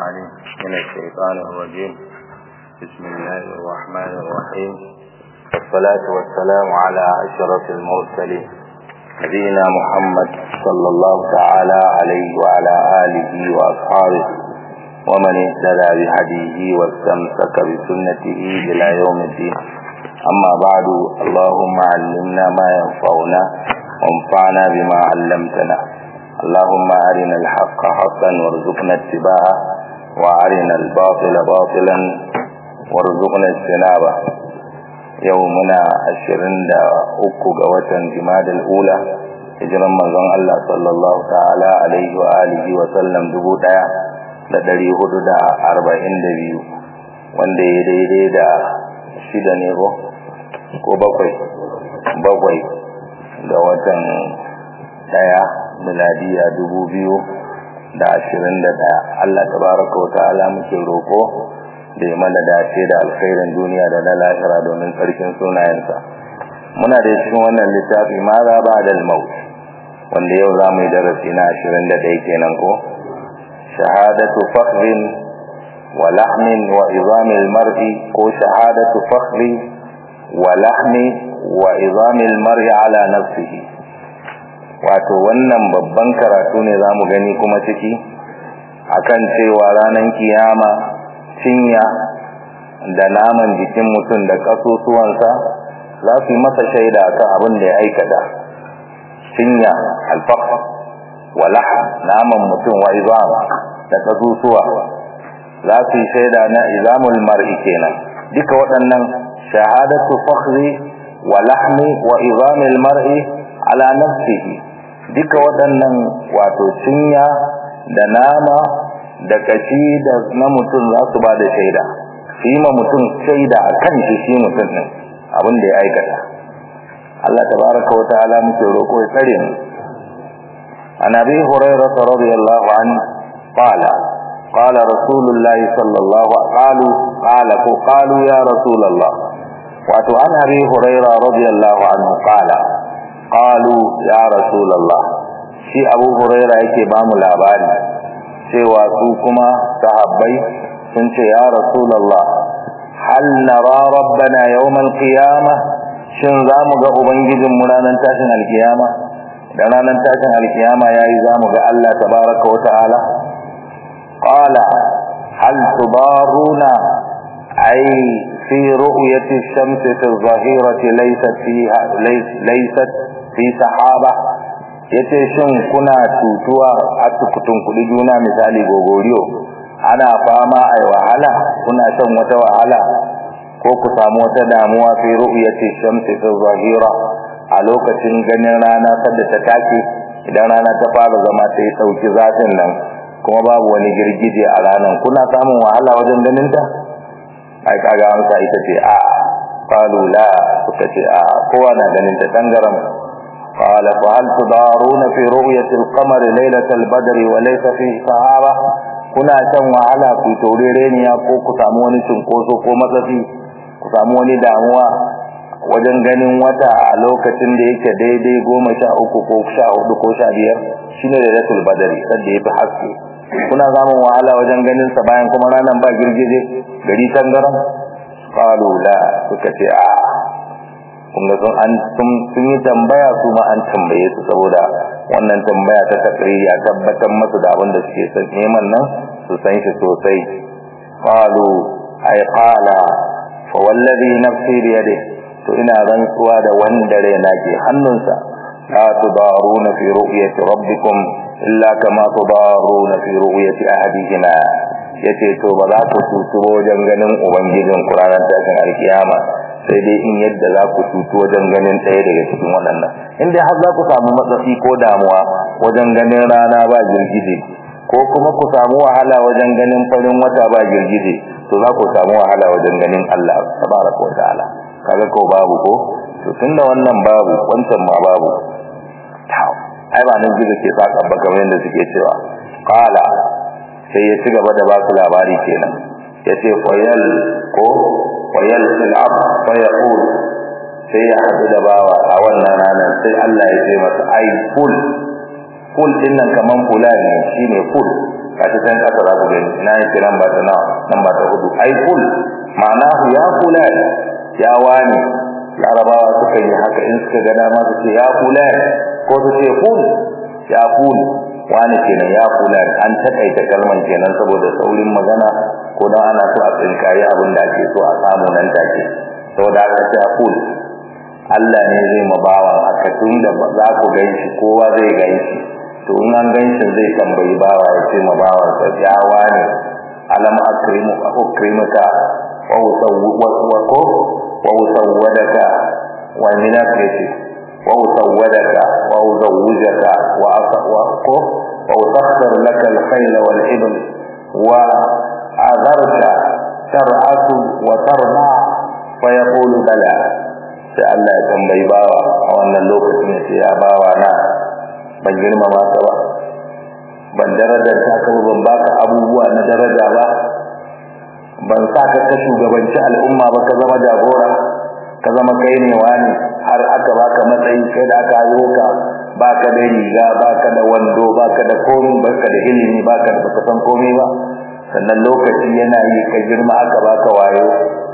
العليم من الشيطان الرجيم بسم الله الرحمن الرحيم والصلاة والسلام على أشرف المرسلين نبينا محمد صلى الله تعالى عليه وعلى آله وأصحابه ومن اهتدى بهديه واستمسك بسنته إلى يوم الدين أما بعد اللهم علمنا ما ينفعنا وانفعنا بما علمتنا اللهم أرنا الحق حقا وارزقنا اتباعه وأرنا الباطل باطلا وارزقنا اجتنابه يومنا عشرين دا أكو قوة جماد الأولى hijiran manzon Allah sallallahu ta'ala alaihi wa alihi wa sallam dubu daya da dari hudu da arba'in da biyu wanda ya daidai da shida ne ko ko bakwai bakwai ga watan daya miladiya dubu biyu da ashirin da daya Allah tabaraka wa ta'ala muke roko da ya mana dace da alkhairin duniya da na lahira domin tsarkin sunayensa muna da cikin wannan littafi ma za ba da maut wanda yau za mu yi darasi na ashirin da ɗaya kenan ko shahadatu fakhrin wa lahmin wa izamil mar'i ko shahadatu fakhri wa lahmi wa izamil mar'i ala nafsihi wato wannan babban karatu ne za mu gani kuma ciki akan cewa ranar kiyama cinya da naman jikin mutum da ƙasusuwansa za su yi masa shaida akan abin da ya aikata cinya alfaq wala naman mutum wa izam da ƙasusuwa za su yi shaida na izamul mar'i kenan duka waɗannan shahadatu fakhri wa lahmi wa izamil mar'i ala nafsihi duka waɗannan wato cinya da nama da kashi da na mutum za su ba da shaida su yi ma mutum shaida a kan shi shi mutum ɗin abin da ya aikata Allah tabaraka wa ta'ala muke roƙo ya tsare mu an abi hurairah radiyallahu anhu qala qala rasulullah sallallahu qalu qala ko qalu ya rasulullah wato an abi hurairah radiyallahu anhu qala qalu ya rasulullah shi abu huraira yake ba mu labari cewa su kuma sahabbai sun ce ya rasulullah hal nara rabbana yawmal qiyamah shin za mu ga ubangijin mu ranar tashin alkiyama da ranar tashin alkiyama yayi za mu ga Allah tabaraka wa ta'ala qala hal tudaruna ay fi ru'yati ash-shamsi fi adh-dhahirati laysat fiha laysat fi sahaba yace shin kuna tutuwa a tukutun kudi juna misali gogoriyo ana fama ai wahala kuna shan wata wahala ko ku samu wata damuwa fi ru'yati shamsi fi zahira a lokacin ganin rana sadda ta take idan rana ta fara zama ta yi sauki zafin nan kuma babu wani girgije a ranan kuna samun wahala wajen ganin ta ai kaga amsa ita ce a qalu la suka ce a kowa na ganin ta tangaram قال فهل تدارون في رؤية القمر ليلة البدر وليس فيه صحابة kuna shan wahala ku taurereniya ko ku samu wani cinkoso ko matsafi ku samu wani damuwa wajen ganin wata a lokacin da yake daidai goma sha uku ko sha hudu ko sha biyar shine da ratul badari sadda ya fi haske kuna samun wahala wajen ganin sa bayan kuma ranar ba girgije gari tangaran qalu la suka ce a kunga sun an sun yi tambaya su ma an tambaye su saboda wannan tambaya ta takriri a tabbatar masu da abin da suke son neman nan su san shi sosai qalu ay qala fa wallazi nafsi bi yadihi to ina rantsuwa da wanda raina ke hannunsa la tudaruna fi ru'yati rabbikum illa kama tudaruna fi ru'yati ahadihima yace to ba za ku tutu wajen ganin ubangijin ku ranar tashin alkiyama sai dai in yadda za ku tutu wajen ganin ɗaya daga cikin waɗannan in dai har za ku samu matsatsi ko damuwa wajen ganin rana ba girgije ko kuma ku samu wahala wajen ganin farin wata ba girgije to za ku samu wahala wajen ganin Allah tabaraka wa ta'ala kaga ko babu ko to tunda wannan babu wancan ma babu ai ba nan gizo ke saka ba kamar yadda suke cewa qala sai ya ci gaba da ba su labari kenan yace fayal ko wayal fil ab fa yaqul sai ya hadu da bawa a wannan ranar sai Allah ya ce masa ai kul kul din nan kaman fulani shine kul ka ta san kasa za ku gani ina yake nan ba ta nawa nan ba ta hudu ai kul ma'anahu ya fulan ya wani larabawa suka yi haka in suka ga dama su ce ya fulan ko su ce kul ya kul wani kenan ya fulan an takaita kalman kenan saboda saurin magana ko dan ana so a tsinkayi abin da ake so a samu nan take saboda aka ce kul Allah ne zai mabawa haka tun da za ku ganshi kowa zai ganshi to in an ganshi zai tambayi bawa ya ce mabawa sa ya wani alam akrimu akrimaka wa usawwa ko wa usawwadaka wa minakati wa usawwadaka wa uzawwijaka wa aqwa ko wa usakhkhir laka al-khayla wal ibl wa adarka tar'atu wa tarma fa yaqulu bala sai Allah ya tambayi bawa a wannan lokacin ya ce ya bawa na ban girmama ka ba ban darajar ta ka ban baka abubuwa na daraja ba ban sa ka ka shugabanci al'umma ba ka zama jagora ka zama kai ne wani har aka baka matsayi kai da aka yi ka baka da riga baka da wando baka da komai baka da ilimi baka da baka san komai ba sannan lokaci yana yi ka girma aka baka wayo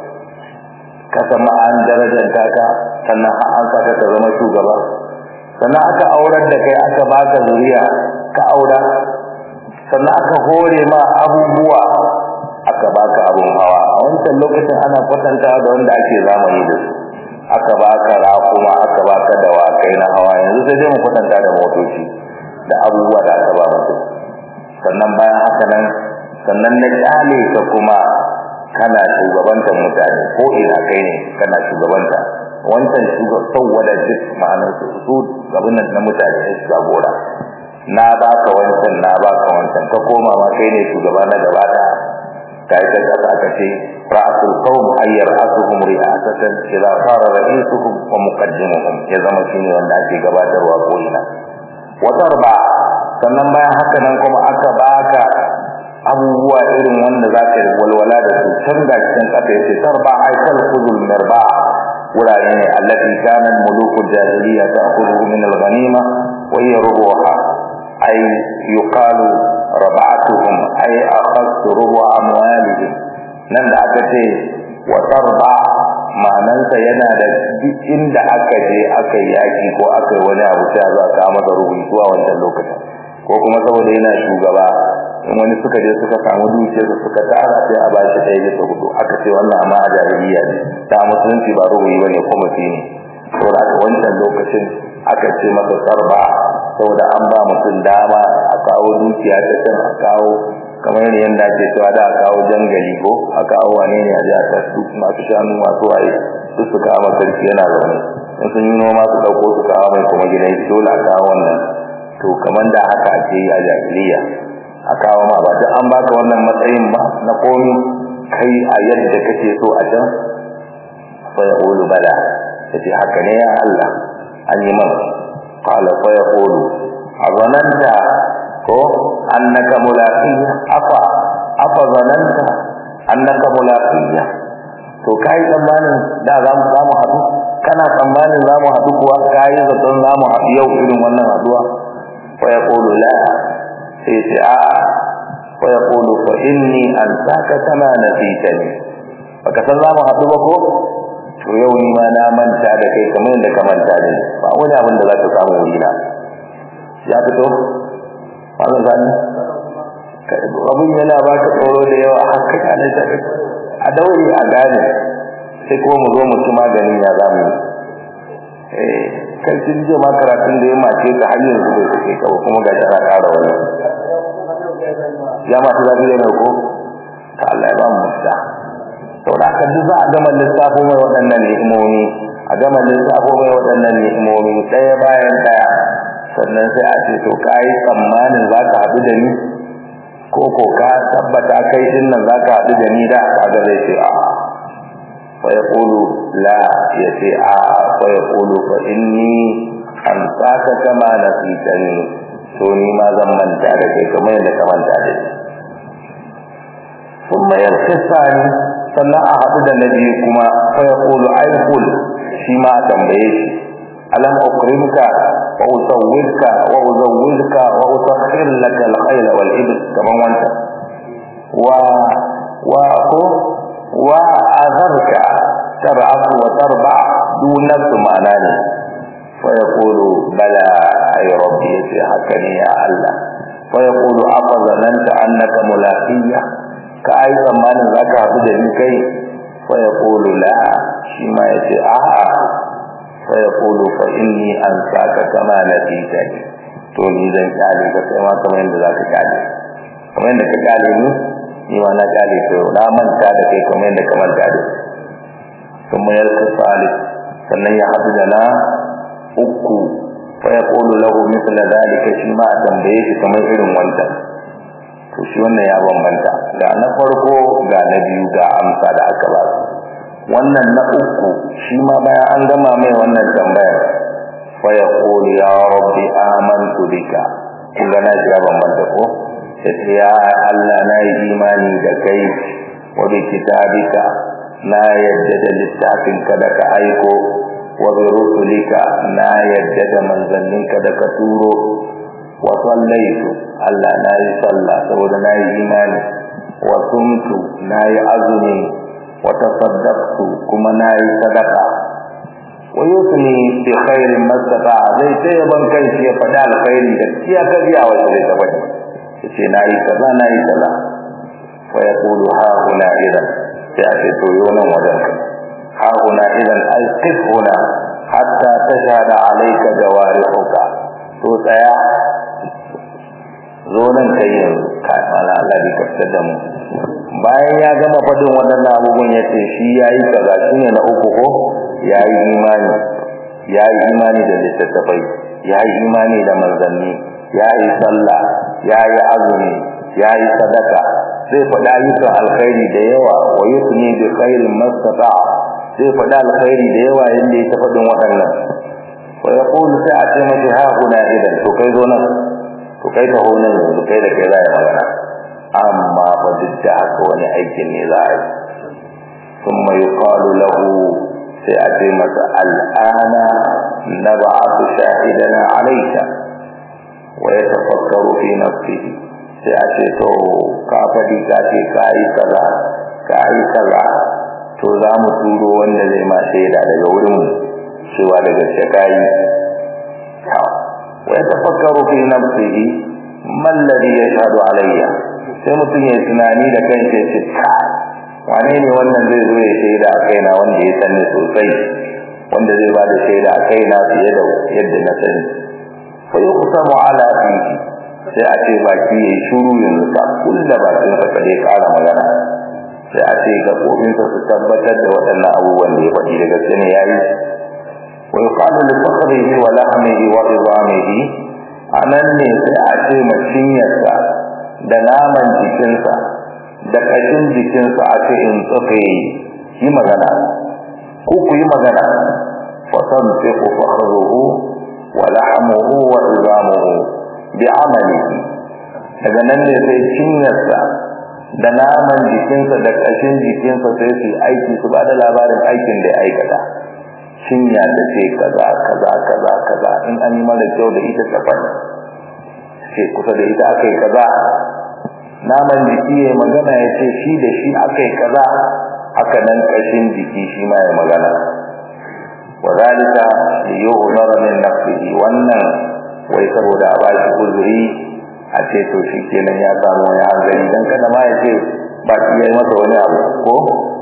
ka sama an darajar ka sannan an saka ka zama shugaba sannan aka aurar da kai aka baka zuriya ka aura sannan aka hore ma abubuwa aka baka abun hawa a wancan lokacin ana kwatantawa da wanda ake zamani da su aka baka raƙuma aka baka dawakai na hawa yanzu sai dai mu kwatanta da motoci da abubuwa da aka ba mutum sannan bayan haka nan sannan na kyale ka kuma kana shugabantar mutane ko ina kai ne kana shugabanta wancan sauwada duk ma'anar su su abin nan na mutane ne shugabora na baka wancan na baka wancan ka koma ma kai ne shugaba na gaba da kai ta kasa ka ce ra'asul qawm ayyar asuhum ri'asatan idza sara ra'isuhum wa muqaddimuhum ya zama shine wanda ake gabatarwa ko ina watar ba sannan bayan haka nan kuma aka baka abubuwa irin wanda za ka yi walwala da su can ga cikin ƙasa ya ce tarba aikal kuzul mirba wurare ne allati kanan mulukul jahiliya ta kuzu min al-ghanima wa hiya rubuha ay yuqalu rab'atuhum ay akhadtu rubu amwalihim nan da aka ce wa tarba ma'anansa yana da duk inda aka je aka yi yaki ko aka yi wani abu sai za ka masa rubutu zuwa wancan lokacin ko kuma saboda yana shugaba in wani suka je suka samu dukiyar su suka tara sai a bashi ɗaya bisa hudu aka ce wannan amma a jahiliya ne ta musulunci ba rubuyi ba ne kuma fi ne saboda aka wancan lokacin aka ce masa sarba saboda an ba mutum dama a kawo dukiya ta can a kawo kamar yadda ake cewa da a kawo jangali ko a kawo wane ne a ji a tasu masu shanu masu waye su su kawo sarki yana zaune in sun yi noma su ɗauko su kawo mai kuma gidan dole a kawo wannan to kamar da haka ake yi a jahiliya a kawo ma ba an baka wannan matsayin ba na komi kai a yadda kake so a can fa yaqulu bala yace haka ne ya Allah an yi mana qala fa yaqulu azananta ko annaka mulaqiya afa afa zananta annaka mulaqiya to kai tsammanin da za mu samu haɗu kana tsammanin za mu haɗu kuwa kai zaton za mu haɗu yau irin wannan haɗuwa fa yaqulu la sai ce a wa yaqulu fa inni ansaka kama nasitani baka san zamu haɗu ba ko to yau ni ma na manta da kai kamar yadda ka manta da ni ba wani abin da zaka samu wuri na ya fito wannan zani abin yana baka tsoro da yawa haka kana ta a daure a gane sai kuma mu zo mu ci maganin ya zamu eh kai kin je ma karatun da ya mace ka har yanzu bai kai ka kuma ga ana ƙara wani ya ma ta zafi ne ko ta Allah ya ba mu da to da ka duk za a gama lissafo mai waɗannan ni'imomi a gama lissafo mai waɗannan ni'imomi ɗaya bayan ɗaya sannan sai a ce to ka yi tsammanin za ka haɗu da ni ko ko ka tabbata kai din nan za ka haɗu da ni da kaga zai ce a'a فيقول لا يتي فيقول فإني أنساك كما نسيتني سوني ما زمن تارك كما ينكمن تارك ثم يرخي الثاني sannan a haɗu da nabi kuma fa ya kulu ai kul shi ma a tambaye shi alam ukrimka wa usawwidka wa uzawwidka wa usakhir laka al-khayl wal ibl kaman wanta wa wa ko wa azarka tab'ath wa tarba dun nafs ma'ana ne fa yaqulu bala ay rabbi fi hakani ya allah fa yaqulu afazananta annaka mulaqiyya ka ai tsammanin zaka haɗu da ni kai fa yaqulu la shi ma yace a'a fa yaqulu fa inni ansaka kama nasitani to ni zan kyale ka kai ma kamar yadda zaka kyale kamar yadda ka kyale ni ni ma na kyale to na manta da kai kamar yadda ka manta da ثم يلقى الثالث sannan ya haɗu da na uku fa yaqulu lahu mithla dhalika shi ma tambaye shi kamar irin wannan to shi wannan ya bambanta ga na farko ga na biyu ga amsa da aka ba su wannan na uku shi ma bayan an gama mai wannan tambayar fa yaqulu ya rabbi amantu bika kun ga na ya bambanta ko sai ya Allah na yi imani da kai wa bi kitabika na yadda da littafin ka da ka aiko wa bi rusulika na yadda da manzanninka da ka turo wa sallaitu Allah na yi sallah saboda na yi imani wa sumtu na yi azumi wa tasaddaqtu kuma na yi sadaka wa yusni bi khairin mastata zai ce ban kai shi ya faɗa alkhairi da kiya ka biya wa zai ta bane yace na yi kaza na yi kaza fa yaqulu ha huna idan sai a ce to yo nan wajen ka ha huna idan ai qif huna hatta tashhada alayka jawarihuka to tsaya zo nan kai yanzu ka mala Allah bi kafta da mu bayan ya gama fadin waɗannan abubuwan ya ce shi yayi kaza shine na uku ko yayi imani yayi imani da littattafai yayi imani da manzanni yayi sallah yayi azumi yayi sadaka zai faɗa ayyukan alkhairi da yawa wa yusni bi khairin mastata zai faɗa alkhairi da yawa yanda ya faɗin waɗannan wa yaqulu sai a ce mashi ha kuna idan to kai zo nan to kai ta ho nan yanzu kai da kai za ya magana amma fa duk da haka wani aikin ne za a yi thumma yuqalu lahu sai a ce masa al'ana nab'atu shahidana alayka wa yatafakkaru fi nafsihi sai a ce to ka faɗi ka ce ka yi kaza ka yi kaza to za mu turo wanda zai ma shaida daga wurin cewa da gaske ka yi wa yatafakkaru fi nafsihi man ladhi yashhadu alayya sai mutum ya tunani da kanshi ya ce wane ne wannan zai zo ya shaida a kaina wanda ya sani sosai wanda zai ba da shaida a kaina fiye da yadda na sani fa yuqsamu ala fihi sai a ce baki yayi shuru yanzu ka kulla bakin sa kade kara magana sai a ce gabobin sa su tabbatar da waɗannan abubuwan da ya faɗi daga sani yayi wa yuqalu li fakhrihi wa lahmihi wa idamihi anan ne sai a ce macinyarsa da naman jikinsa da ƙashin jikinsa a ce in tsaye yi magana ko ku yi magana fasan sai ku fakhruhu wa lahmuhu wa idamuhu bi amalihi daga nan ne sai cinyarsa da naman jikinsa da ƙashin jikinsa sai su aiki su ba da labarin aikin da ya aikata cinya da ce kaza kaza kaza kaza in an yi mara kyau da ita tsafan ce kusa da ita aka yi kaza naman jiki ya magana ya ce shi da shi aka yi kaza haka nan ƙashin jiki shi ma ya magana wa zalika liyuhzara min nafsihi wannan wai saboda a bashi uzuri a ce to shi kenan ya samu wani hanzari dan kada ma ya ce ba shi yayi masa wani abu ko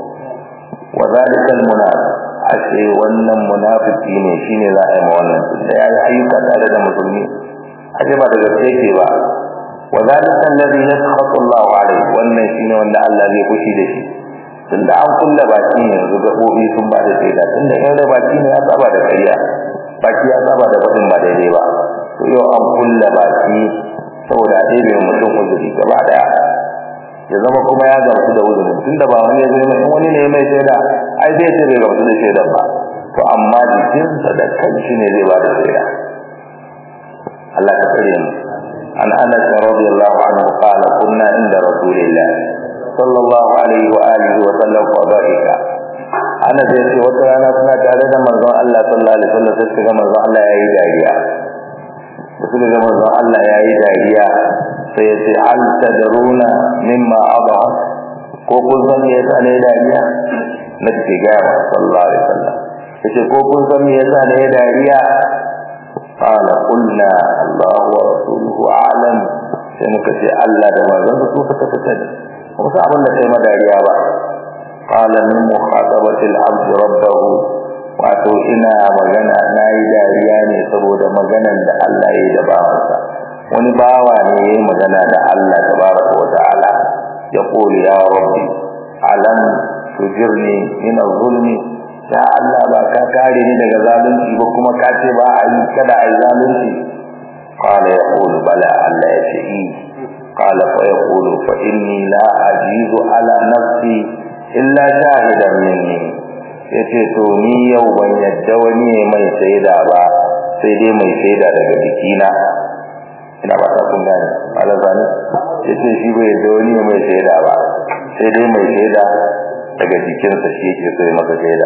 wa zalika almunafiq a ce wannan munafiki ne shine za a yi ma wannan tunda yayi ayyuka tare da musulmi a ce ba da gaske ke ba wa zalika alladhi yaskhatu Allah alayhi wannan shine wanda Allah zai fushi da shi tunda an kulla baki yanzu gabobi sun ba da shaida tunda in rai baki ne ya saba da kariya baki ya saba da fadin ba daidai ba to yau an kulla baki saboda a ɗebe mutum uzuri gaba daya ya zama kuma ya gamsu da uzuri tunda ba wani ya zai mai wani ne mai shaida ai zai ce bai gamsu da shaidan ba to amma jikinsa da kanshi ne zai ba da shaida Allah ka tsare mu an Anas radiyallahu anhu qala kunna inda rasulillah sallallahu alaihi wa alihi wa sallam fa dhahika ana zai ce wata rana suna tare da manzon Allah sallallahu alaihi wasallam sai ga manzon Allah yayi dariya da suka ga manzon Allah ya yi dariya sai ya ce hal tadruna mimma adha ko kun san me yasa ne dariya na ce ga sallallahu alaihi wasallam yace ko kun san me yasa ne dariya qala qulna Allah wa rasuluhu a'lam sai muka ce Allah da manzon su suka sani kuma sai abin da kai madariya ba qala min muhadabati al-abd rabbahu wato ina magana nayi dariya ne saboda maganan da Allah ya yi da bawansa wani bawa ne ya yi magana da Allah tabaraka wa ta'ala ya qulu ya rabbi alam tujirni min az-zulmi ya Allah ba ka kare ni daga zalunci ba kuma ka ce ba a yi kada a yi zalunci qala yaqulu bala Allah ya ce qala fa yaqulu fa inni la ajizu ala nafsi illa shahidan minni yace to ni yau ban yadda wani mai shaida ba sai dai mai shaida daga jikina ina ba ta kun gane alazani yace shi bai yadda wani mai shaida ba sai dai mai shaida daga jikinsa shi yake so ya maka shaida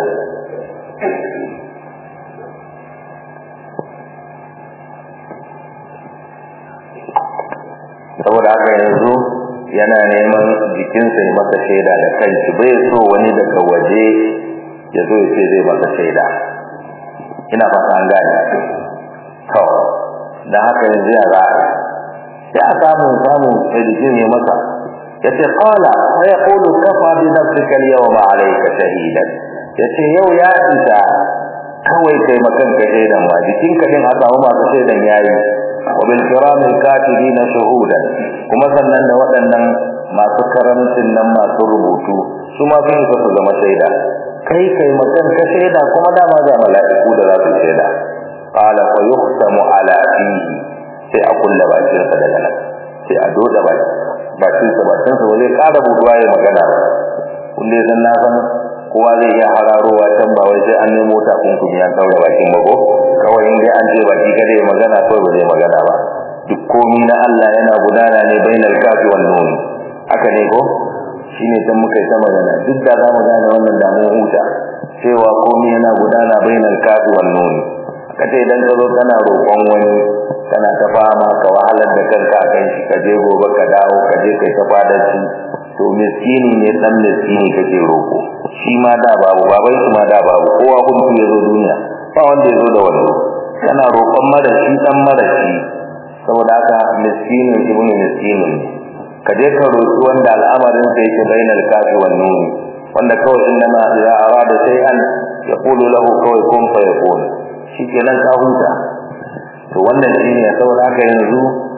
saboda haka yanzu yana neman jikinsa ya masa shaida da kanshi bai so wani daga waje ya zo ya ce zai masa shaida ina fata an gane to da haka yanzu ya za ya samu samu sai jikin ya masa yace qala wa yaqulu kafa bi nafsika al-yawma alayka shahidan yace yau ya isa kawai kai makan ka shaidan ma jikinka din a samu masu shaidan yayi wa bil kiramil katibin shuhudan kuma sannan da waɗannan masu karamcin nan masu rubutu su ma sun su zama shaida kai kai makan ka shaida kuma dama ga mala'iku da za su shaida qala fa yuhtamu ala fihi sai a kulla bakin sa daga nan sai a doda baki bakin sa bakin sa zai ƙara buduwa ya magana ba kun dai san na san kowa zai iya hararowa can ba wai sai an nemo takunkumi an daura bakin ba ko kawai in dai an ce baki kada ya magana kawai ba zai magana ba duk komi na Allah yana gudana ne bainal kafi wan nun haka ne ko shine dan muka yi ta magana duk da za mu gane wannan da mun huta cewa komi yana gudana bainal kafi wan nun kace idan ka zo kana roƙon wani kana ta fama ka wahalar da kanka a kan shi ka je gobe ka dawo ka je kai ta fadarci to miskini ne dan miskini kake roƙo shi ma da babu baban shi ma da babu kowa kun ya zo duniya ba wanda ya zo da wando kana roƙon marashi dan marashi saboda haka miskinin ibnu miskinin ka je ka roƙi wanda al'amarin sa yake bainal kafi wan nun wanda kawai inna ma ya arada shay'an yaqulu lahu kawai kun fayakun shikenan ka huta to wannan shine saboda haka yanzu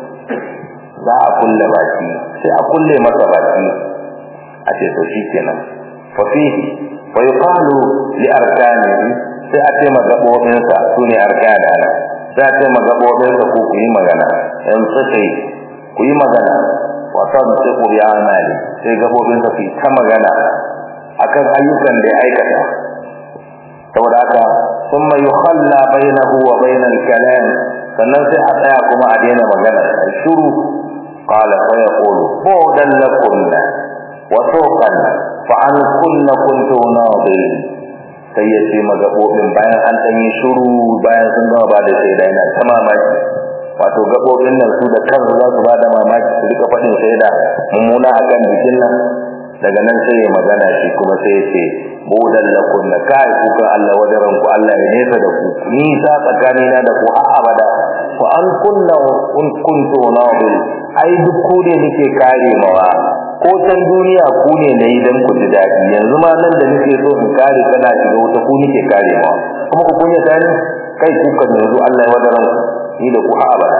za a kulle baki sai a kulle masa baki a ce to shikenan fa fihi wa yuqalu li arkanihi sai a ce magabobin sa sune arkana ana sai a ce magabobin sa ku yi magana in sai ku yi magana wa tantiqu bi amali sai gabobin sa su ta magana akan ayyukan da ya aikata saboda haka thumma yukhalla bainahu wa bainal kalam sannan sai a tsaya kuma a daina magana a shiru qala fa yaqulu budan lakunna wa suqan fa an kunna kuntu nadi sai ya ce magabobin bayan an dan yi shiru bayan sun gama ba da shaida yana ta mamaki wato gabobin nan su da kansu za su ba da mamaki su rika faɗin shaida mummuna akan jikin nan daga nan sai ya magana shi kuma sai ya ce budan lakun da kai kuka Allah wajaran ku Allah ya nesa da ku nisa tsakanina da ku har abada fa an kunna kun kuntu nabil ai duk ku ne nake kare mawa ko can duniya ku ne nayi dan ku ji dadi yanzu ma nan da nake so in kare kana shiga wuta ku nake kare mawa kuma ku kunya tani kai kuka yanzu Allah ya wajaran ku ni da ku har abada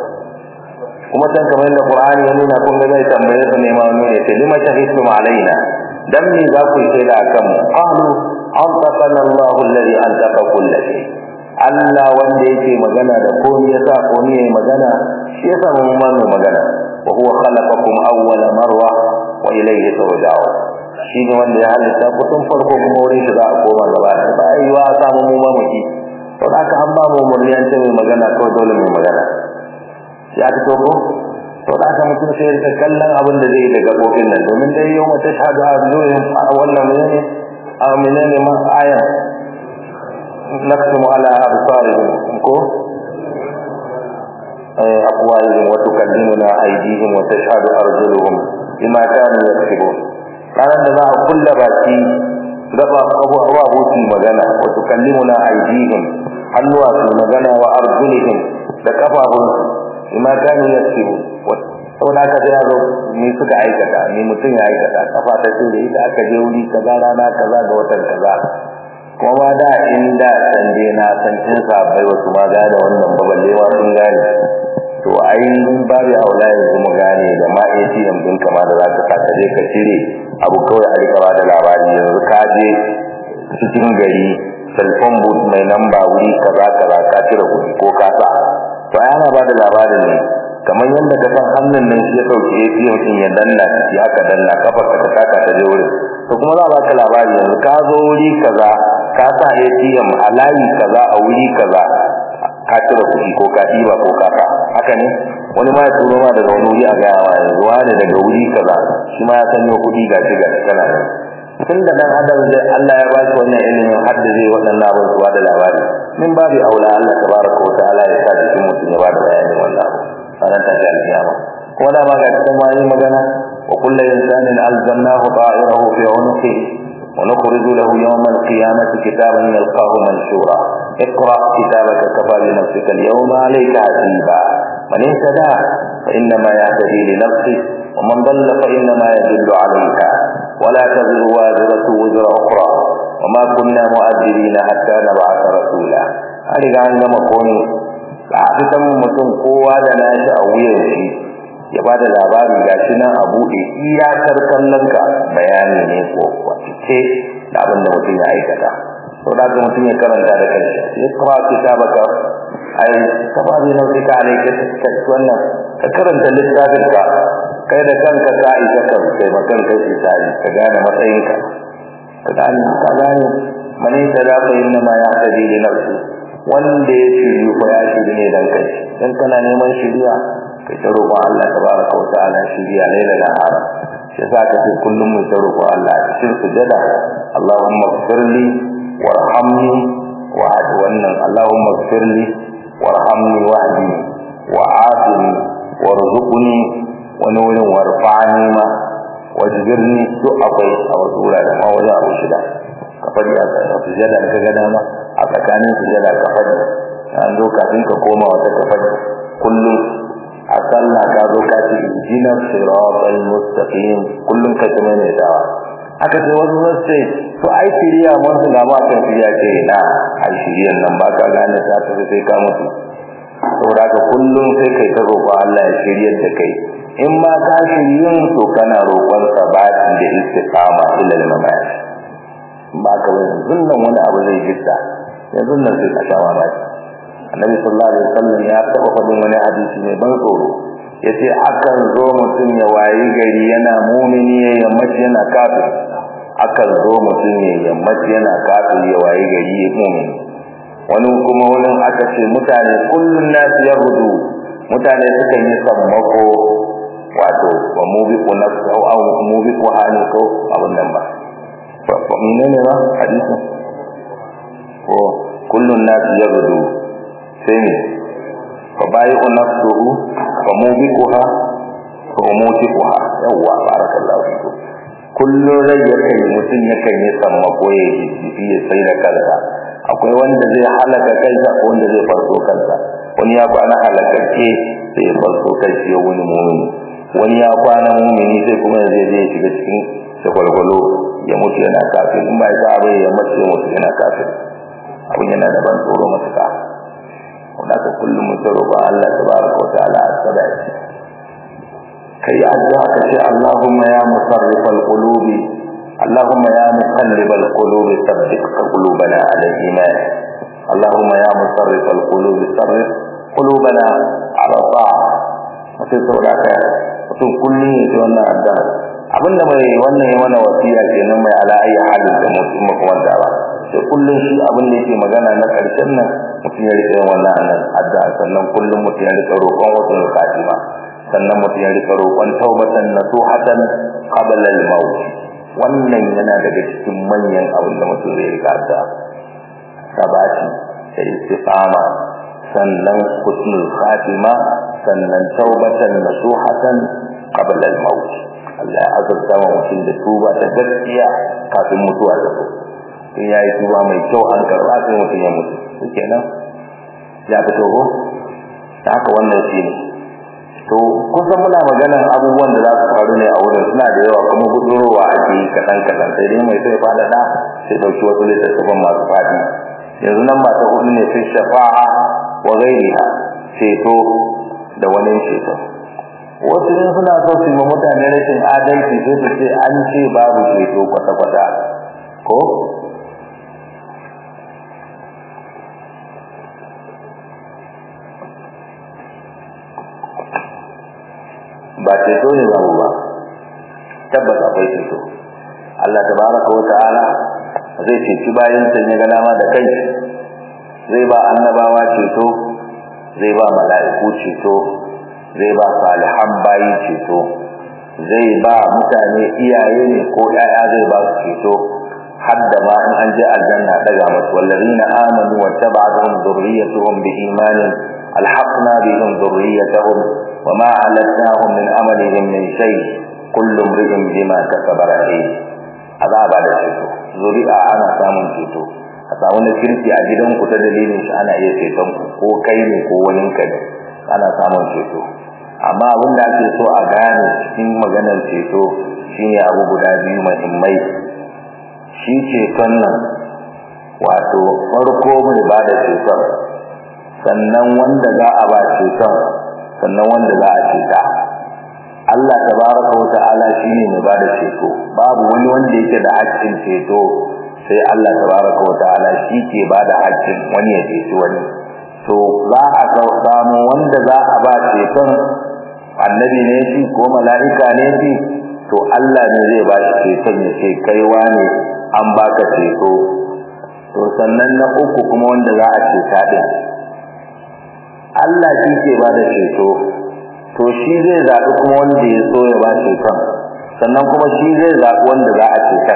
kuma can kamar yadda Qur'ani ya nuna kun ga zai tambaye su ne ma wani ne ce lima shahidtum alaina dan me za ku yi da akan mu qalu antaqana Allahu alladhi antaqa kull shay Allah wanda yake magana da komai yasa komai yayi magana shi yasa mun ma mu magana wa huwa khalaqakum awwala marwa wa ilayhi turja'un shi ne wanda ya halitta ku tun farko kuma wurin shi za a koma gaba da ba yi wa samu mu ma muki to haka an ba mu murniyan ce mai magana kawai dole mai magana ya ta ko to da aka mutum sai ya kallon abin da zai da gabobin nan domin dai yau mata shahadu a zuwa wannan menene a menene ma aya naktumu ala absarihim ko أقوالهم وتكلمنا أيديهم وتشهد أرجلهم بما كانوا يكسبون ranar da za a kulla baki gaba abubuwa hutu magana wa tukallimuna aydihim hannuwa su magana wa arjulihim da kafafunsu bima kanu yaksubu saboda haka sai yazo ni suka aikata ni mutum ya aikata kafa ta ce da ita aka je wuri kaza rana kaza ga watan kaza kuma da inda sande na san cin sabai wasu ma gane wannan baballe ma sun gane to ai babu aula yanzu mu gane da ma ATM din kama da zaka sa ka je ka cire abu kawai a rika bada labari yanzu ka je cikin gari telephone booth mai namba wuri kaza kaza ka cire kuɗi ko ka sa to ai ana bada labarin ne kamar yadda ka san hannun nan shi ya dauki ATM din ya danna shi aka danna kafar ka ta taka ta je wurin to kuma za a baka labari yanzu ka zo wuri kaza ka sa ATM a layi kaza a wuri kaza ka cire kuɗi ko ka ɗiba ko ka sa haka ne wani ma ya turo ma daga wani wuri a gaya ma yanzu wani daga wuri kaza shi ma ya sanyo kuɗi ga shi ga kana nan tun da dan adam zai Allah ya ba shi wannan ilimin har da zai waɗannan abin su da labari min babu aula Allah tabaraka wa ta'ala ya sa jikin mutum ya ba da bayanin wannan abu ranar tashi alkiyama ko da ma ga cikin wani magana wa kullu insanin alzamnahu ta'irahu fi unuqihi ونخرج له يوم القيامة كتابا يلقاه منشورا اقرأ كتابك كفى بنفسك اليوم عليك حسيبا من اهتدى فإنما يهتدي لنفسه ومن ضل فإنما يدل عليها ولا تزر وازرة وزر أخرى وما كنا مؤذبين حتى نبعث رسولا هذه عندما كوني a mutum kowa da nashi a wuyan shi ya ba da labari ga shi nan a buɗe iyakar kallonka bayani ne ko kwace da abin da mutum ya aikata to da ga mutum ya karanta da kanshi ya kira kitabaka ai kaba bi nau'i ka ne ka wannan ka karanta littafin ka kai da kanka ka isa ka kai makan kai isari ka gane matsayinka ka gane ka gane mani da da fa inna ma ya hadi li nafsi wanda ya shiryu ko ya shiryu ne dan kai dan kana neman shiriya kai ta roƙon Allah tabaraka wa ta'ala shiriya laila da hara shi yasa ka ce kullum mu ta roƙon Allah cikin sujada Allahumma ighfirli warhamni wa hadi wannan Allahumma ighfirli warhamni wahdi wa'afini warzuqni wani wurin warfa'ani ma wajbirni duk akwai a wasu wuraren ma wajen abu shida ka faɗi a sujada ka ga dama a tsakanin sujada ka faɗi an zo kafin ka koma wata ka faɗi kullum a sallah ka zo ka ce jina siratal mustaqim kullum ka kuma ne dawa aka ce wasu sun ce to ai shiriya mun ga ma kan shiriya ce na ai shiriyan nan ba ka gane ta ta sai ka mutu saboda ka kullum sai kai ta roƙo Allah ya shiryar da kai in ma ka shiryun to kana roƙon sabati da istiqama ila al-mamat ba ka wani zunnan wani abu zai gitta yanzu nan sai ka sha mamaki annabi sallallahu alaihi wasallam ya taba faɗin wani hadisi mai ban tsoro yace akan zo mutum ya wayi gari yana mumini ya yammaci yana kafir akan zo mutum ya yammaci yana kafir ya wayi gari ya mumini wani kuma wurin aka ce mutane kullun nasu ya rudu mutane sukan yi sammako wato wa mubiqu nafsu aw mubiqu hani ko abun nan ba fa menene ba hadisin ko kullun nasu ya rudu sai ne fa bayu nafsuhu fa mubiquha fa mutiquha yawwa barakallahu fiku kullu rai yakan mutum yakan yi sammako ya yi ya sai da kansa akwai wanda zai halaka kansa ko wanda zai farko kansa wani ya kwana halakacce sai ya farko kansa ya wani mumini wani ya kwana mumini sai kuma zai zai shiga cikin shagwalgwalo ya mutu yana kafin in ba ya sa ya mace ya mutu yana kafin abin yana da ban tsoro matuƙa wanda ka kullum mu tsaro ba Allah tabaraka wa ta'ala as-sadaqi kai addu'a ka ce Allahumma ya musarrifal qulubi Allahumma ya muqallibal qulubi thabbit qulubana ala al-iman Allahumma ya musarrifal qulubi sarrif qulubana ala ta'a mutum sauraka mutum kullum ya ji wannan addu'a abinda mai wannan ya mana wasiya kenan mai ala ayi halin da mutum makamanta ba sai kullum shi abin da yake magana na karshen nan mutum ya rika yin wannan nan addu'a sannan kullum mutum ya rika roƙon wasu katima sannan mutum ya rika roƙon taubatan nasuhatan qabla al-maut wannan yana daga cikin manyan abin da mutum zai rika addu'a sabati da istiqama sannan husnul khatima sannan taubatan nasuhatan qabla al-maut Allah ya azurta wa mutum da tuba ta gaskiya kafin mutuwa ta zo in yayi tuba mai kyau an karba sai mutum ya mutu shikenan ya fito ko haka wannan shi ne to kusan muna maganar abubuwan da za su faru ne a wurin suna da yawa kuma gudurowa ake yi kaɗan kaɗan sai dai mai sai fada da sai ɗauki wasu littattafan masu faɗi yanzu nan ba ta hudu ne sai shafa'a wa gairiha ceto da wani ceto wasu in suna so su yi mutane rashin adalci sai su ce an ce babu ceto kwata-kwata ko ba ceto ne babu ba tabbas akwai ceto Allah tabaraka wa ta'ala zai ceci bayan sa ya ga dama da kai zai ba annabawa ceto zai ba mala'iku ceto zai ba salihan bayi ceto zai ba mutane iyaye ne ko ƴaƴa zai ba su ceto hadda ma in an je aljanna daga musu wallazina amanu wa tabatuhum dhurriyyatuhum bi imanin alhaqna bihim dhurriyyatahum وما علتناهم من عملهم من شيء كل امرئ بما كسب رهين azaba da ceto zuri'a ana samun ceto a samu na kirki a gidanku ta dalilin shi ana iya ceton ku ko kai ne ko wani ka ne ana samun ceto amma abin da ake so a gane cikin maganar ceto shine abu guda biyu muhimmai shi ceton nan wato farko mai ba da ceton sannan wanda za a ba ceton sannan wanda za a ceta Allah tabaraka wa ta'ala shine mai bada ceto babu wani wanda yake da haƙƙin ceto sai Allah tabaraka wa ta'ala shi ke bada haƙƙin wani ya ceci wani to za a samu wanda za a ba ceton annabi ne shi ko mala'ika ne shi to Allah ne zai ba shi ceton ya ce kaiwa ne an baka ceto to sannan na uku kuma wanda za a ceta din Allah shi ke ba da ceto to shi zai zaɓi kuma wanda ya so ya ba ceton sannan kuma shi zai zaɓi wanda za a ceton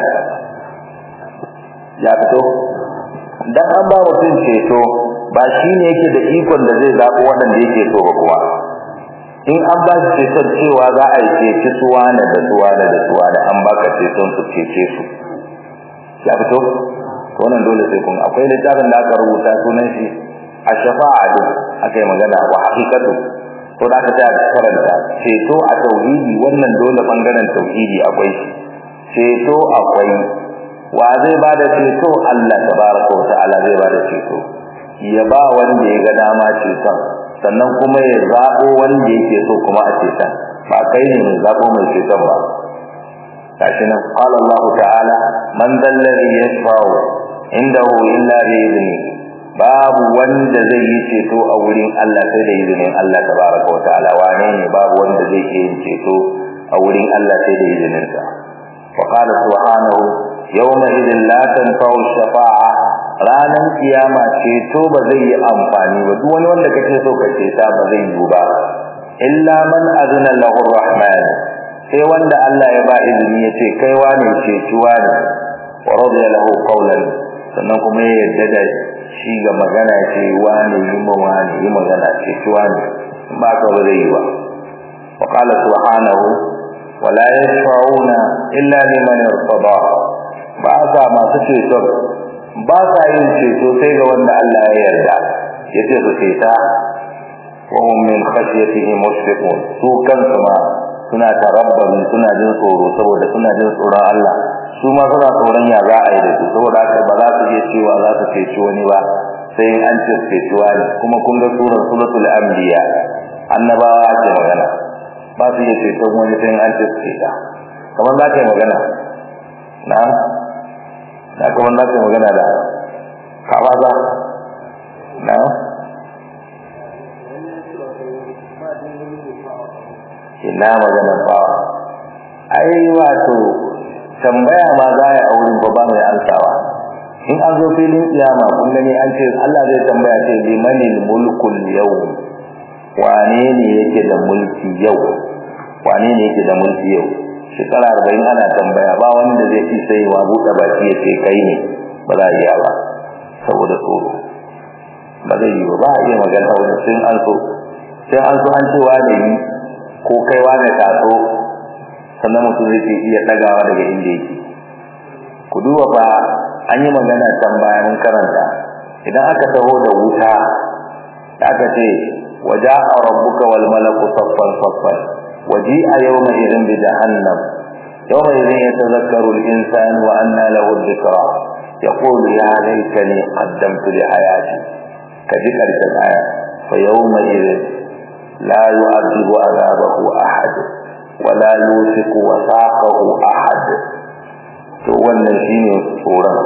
ya fito dan an ba mutum ceto ba shi ne yake da ikon da zai zaɓi waɗanda yake so ba kuma in an ba shi ceton cewa za a yi ceci suwana da suwana da suwana an baka ceton su cece su ya fito to wannan dole sai kun akwai littafin da aka rubuta sunan shi a shafa'a din aka yi magana wa haqiqatu to da aka tsaya karanta ceto a tauhidi wannan dole bangaren tauhidi akwai ceto akwai wa zai bada ceto Allah tabaraka wa ta'ala zai bada ceto ya ba wanda ya ga dama ceton sannan kuma ya zabo wanda yake so kuma a ceton ba kai ne mai zabo mai ceton ba gashi nan qala Allah ta'ala man dhal ladhi yashfa'u indahu illa bi idnihi babu wanda zai yi ceto a wurin Allah sai da izinin Allah tabaraka wa ta'ala wane ne babu wanda zai yi ceto a wurin Allah sai da izinin sa wa qala subhanahu yawma idin la tanfa'u shafa'a ranan kiyama ceto ba zai yi amfani ba duk wani wanda kake so ka ceta ba zai yi ba illa man azna lahu rahman sai wanda Allah ya ba izini ya ce kai wane cetuwa ne wa radiya lahu qawlan sannan kuma ya yarda da shi ga magana ce wani yi ma wani yi magana ce shi wani ba ka ba zai yi ba wa qala subhanahu wa la yashfa'una illa liman irtada ba sa masu ceto ba sa yin ceto sai ga wanda Allah ya yarda yace su ceta wa hum min khashyatihi mushfiqun su kansu ma suna tarabbabi suna jin tsoro saboda suna jin tsoron Allah su ma suna tsoron ya za a yi da su saboda haka ba za su iya cewa za su ceci wani ba sai an ce ceci wani kuma kun ga surar suratul anbiya annabawa ake magana ba su iya ceton wani sai an ce ceta kamar za ka yi magana na na kamar za ka yi magana da kawaza na ina magana ba ai wato tambaya ma za a auren ba ba mai ansawa in an zo filin kiyama kun gani an ce Allah zai tambaya ce limanil mulkul yau wane ne yake da mulki yau wane ne yake da mulki yau shekara arba'in ana tambaya ba wanda zai fi sai wa buɗe baki ya ce kai ne ba za a iya ba saboda tsoro ba zai yi ba ba a iya magana wani sun an so sai an so an ce wane yi ko kai wane taso sannan mutum zai iya ɗagawa daga inda yake ku duba fa an yi magana can baya mun karanta idan aka taho da wuta da aka ce waja a rabbuka wal malaku saffan saffan waji a yau mai irin bi jahannam yau mai irin ya tazakkaru al-insan wa anna lahu dhikra yaqulu ya laitani qaddamtu li hayati kaji karshen aya fa yawma idhin la yu'adhibu azabahu ahad wa la yusiku wasaqahu ahad to wannan shine tsoron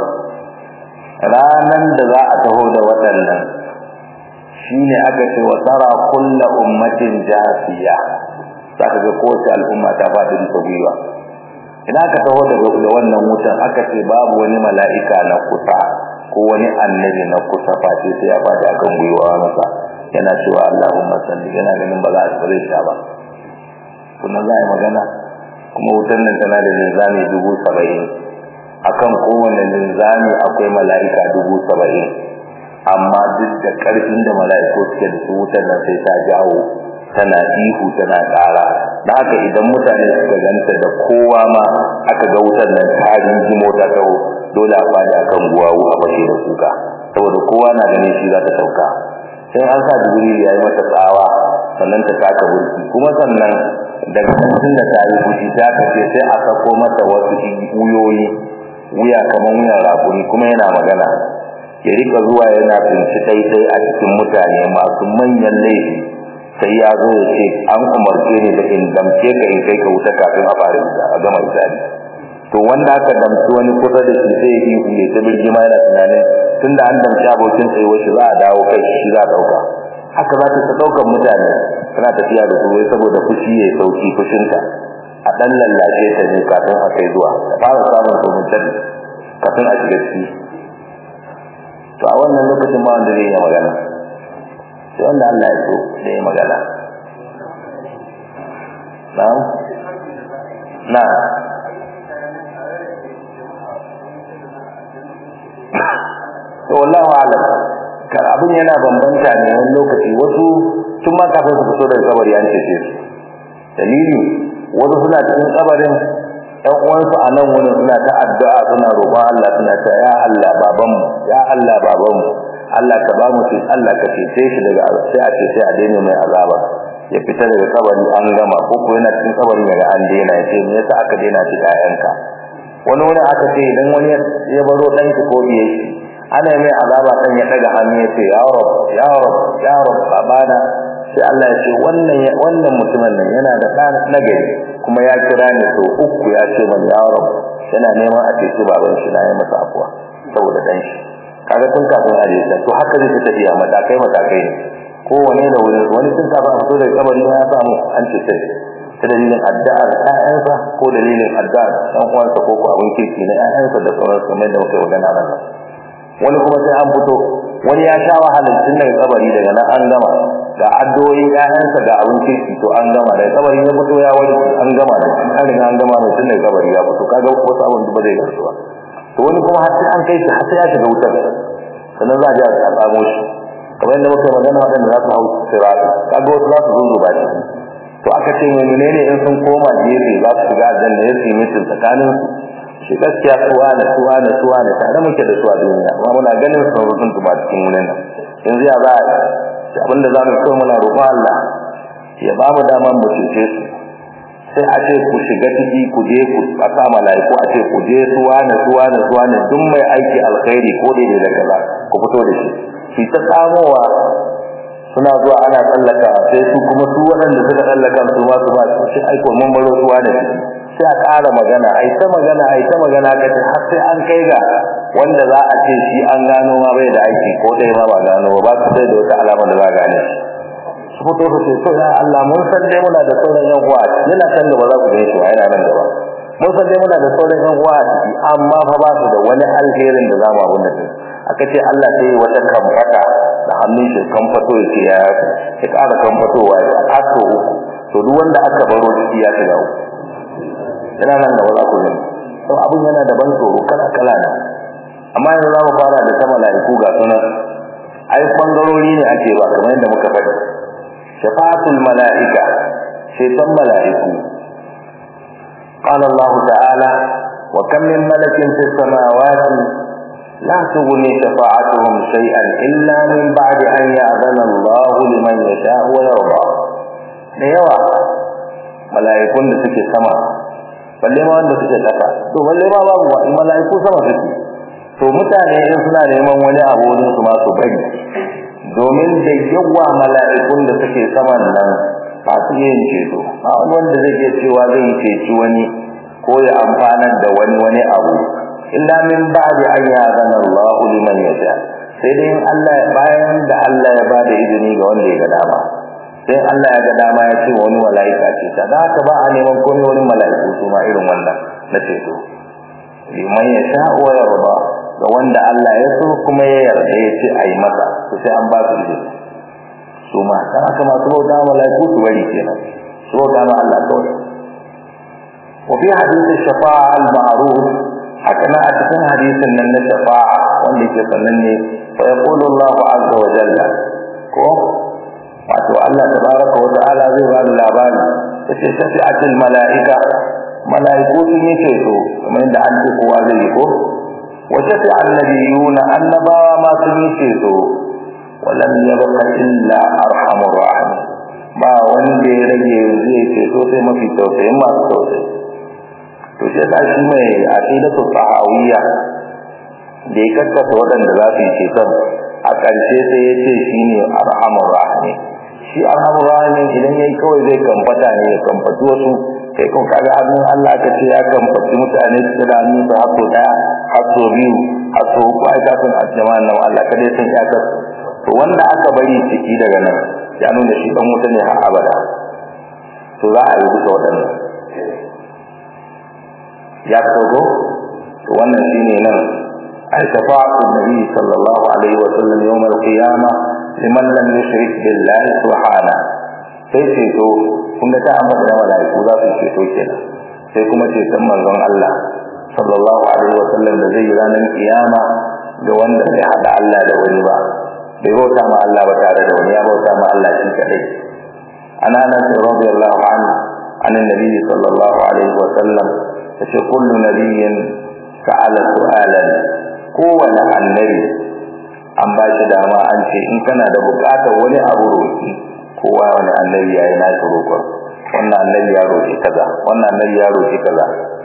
ranan da za a taho da waɗannan shine aka ce wa tara kullu ummatin jasiya zaka ga kowace al'umma ta fadi da gwiwa idan aka taho da wannan wutan aka ce babu wani mala'ika na kusa ko wani annabi na kusa face sai ya fadi akan gwiwa masa yana cewa Allahumma salli yana ganin ba za a tsare shi ba kuma za a yi magana kuma wutan nan tana da linzami dubu saba'in akan kowane linzami akwai mala'ika dubu saba'in amma duk da ƙarfin da mala'iku suke da su wutar nan sai ta jawo tana ihu tana ƙara da haka idan mutane suka ganta da kowa ma aka ga wutar nan ta rinjimo ta kawo dole a fadi akan guwawu a fashe da kuka saboda kowa na ganin shi za ta sauka sai an sa jibril ya yi mata tsawa sannan ta taka burki kuma sannan daga tun da ta yi fushi ta kace sai a sako mata wasu wuyoyi wuya kamar wuyan rakuni kuma yana magana ya rika zuwa yana tsinci daidai a cikin mutane masu manyan laifi sai ya zo ya ce an umarce ni da in damce ka in kai ka wuta kafin a fara a gama misali to wanda aka damci wani kusa da shi sai yi ya ta birgima yana tunanin tun da an damci abokin tsayuwar shi za a dawo kai shi za a ɗauka haka za ta ta ɗaukar mutane tana tafiya da su wai saboda fushi ya sauki fushinta a ɗan lallace ta ne kafin a kai zuwa ta fara samun sumuntar kafin a shiga ciki to a wannan lokacin ba wanda zai yi magana sai wanda Allah ya so da yi magana na'am na to wallahu alam kar abin yana bambanta ne wani lokaci wasu tun ma kafin su fito daga kabari an cece su dalili wasu suna cikin kabarin ɗan uwansu a nan wurin suna ta addu'a suna roƙon Allah suna ta ya Allah babanmu ya Allah babanmu Allah ka ba mu Allah ka cece shi daga sai a ce sai a daina mai azaba ya fita daga kabari an gama ko ko yana cikin kabari daga an daina ya ce me yasa aka daina shi ƴaƴanka wani wani aka ce idan wani ya baro ɗanki ko biye shi ana mai azaba kan ya daga hannu ya ce ya rab ya rab ya rab babana sai Allah ya ce wannan wannan mutumin nan yana da ɗan nagari kuma ya kira ni so uku ya ce man ya rab yana neman a ceci baban shi na yi masa afuwa saboda dan shi kaga tun kafin a jesa to haka zai tafiya matakai matakai ne kowane da wani wani tun kafin a fito daga kabari ya samu an ce sai ta dalilin addu'ar ƴaƴansa ko dalilin addu'ar ɗan uwansa ko ko abin kirki na ƴaƴansa da sauransu kamar da muka yi magana nan wani kuma sai an fito wani ya sha wahalar tun daga kabari daga nan an gama ga addu'o'i ƴaƴansa ga abin kirki to an gama daga kabari ya fito ya wani an gama da shi an riga an gama mai tun daga kabari ya fito kaga wasu abin da ba zai garsu ba to wani kuma har sai an kai shi har sai ya shiga wutar sannan za a je a tsamo shi kamar yadda muka magana waɗanda za su hau sirata kaga wasu za su zunzuba shi to aka ce mai menene in sun koma gefe za su shiga aljanna ya su yi mutum tsakanin shi gaskiya suwa da suwa da suwa da tare muke da su a duniya amma muna ganin sun rutun su ba cikin wurin nan yanzu ya za a yi abinda za mu kai muna roƙon Allah ya ba mu daman mu cece su sai a ce ku shiga ciki ku je ku aka malaiku a ce ku je suwa da suwa da suwa da duk mai aiki alkhairi ko da da kaza ku fito da shi shi ta samowa suna zuwa ana tsallaka sai su kuma su waɗanda suka tsallaka su ma su ba su shi aiko mun baro suwa da shi sai a ƙara magana ai ta magana ai ta magana ka ce har sai an kai ga wanda za a ce shi an gano ma bai da aiki ko dai ma ba gano ba su sai da wata alama da za a gane shi su fito su ce to ya Allah mun san dai muna da sauran yan uwa yana kan gaba za ku gani shi yana nan gaba mun san dai muna da sauran yan uwa amma fa ba su da wani alherin da za mu abun da su aka ce Allah sai wata kamfata da hannun shi kamfato ya ce ya ya ƙara kamfatowa ya aso uku to duk wanda aka baro ciki ya shiga uku yana nan da wala kullum to abun yana da ban tsoro kala kala ne amma yanzu za mu fara da sama laiku ga sunan ai bangarori ne ake ba kamar yadda muka faɗi shafa'atul mala'ika shaitan mala'iku qala Allah ta'ala wa kam min malakin fis samawati la tughni shafa'atuhum shay'an illa min ba'di an ya'zana Allah liman yasha'u wa yarda da yawa mala'ikun da suke sama balle ma wanda suke kasa to balle ma babu wa mala'iku sama suke to mutane in suna neman wani abu wurin su ma su bari domin da yawa mala'ikun da suke saman nan ba su yin ceto ba wanda zai iya cewa zai yi ceci wani ko ya amfanar da wani wani abu illa min ba'di an ya'zana Allah liman yasha sai dai Allah bayan da Allah ya bada izini ga wanda ya ga dama sai Allah ya ga dama ya ce wani mala'ika ce ta da haka ba a neman komai wani mala'iku su ma irin wannan na ceto liman yasha wa yarda ga wanda Allah ya so kuma ya yarda ya ce a yi masa to sai an ba su izini su ma dan haka masu bauta mala'iku su bari kenan su bauta ma Allah kawai wa fi hadisi shafa'a al-ma'ruf haka na a cikin hadisin nan na shafa'a wanda ke sananne fa yaqulu Allah azza wa jalla ko wato Allah tabaraka wa ta'ala zai ba da labari yace shafi'atul mala'ika mala'iku sun yi ceto kamar yadda an ce kowa zai yi ko وشفع النبيون النبا ما سنيتو ولم يبق إلا أرحم الراحمين ba wanda ya rage zai ce so sai mafi tausayin masu tausayi to shi yasa shi mai aqidatu sahawiyya da ya kakkasa waɗanda za su yi ceton a ƙarshe sai ya ce shi ne arhamur rahimi shi arhamur rahimi idan yayi kawai zai kamfata ne ya kamfaci wasu kai kun kaga hannun Allah ka ce ya kamfaci mutane su da hannun su hasso daya hasso biyu hasso uku ai kafin a jama'an nan Allah ka dai san ya ka to wanda aka bari ciki daga nan ya nuna shi dan wuta ne har abada to za a yi duka waɗannan ya kogo to wannan shine nan ai shafa'atu nabi sallallahu alaihi wa sallam yawm al-qiyamah liman lam yushrik billahi subhanahu sai ceto kun ga ta ambata da malaiku za su ceto kenan sai kuma ceton manzon Allah sallallahu alaihi wa sallam da zai yi ranar kiyama ga wanda bai hada Allah da wani ba bai bauta ma Allah ba tare da wani ya bauta ma Allah shi kadai ana nan radiyallahu anhu an annabi sallallahu alaihi wa sallam yace kullu nabiyyin sa'ala su'alan kowane annabi an ba shi dama an ce in kana da bukatar wani abu roki kowa wani annabi yayi na shi roƙon wannan annabi ya roƙi kaza wannan annabi ya roƙi kaza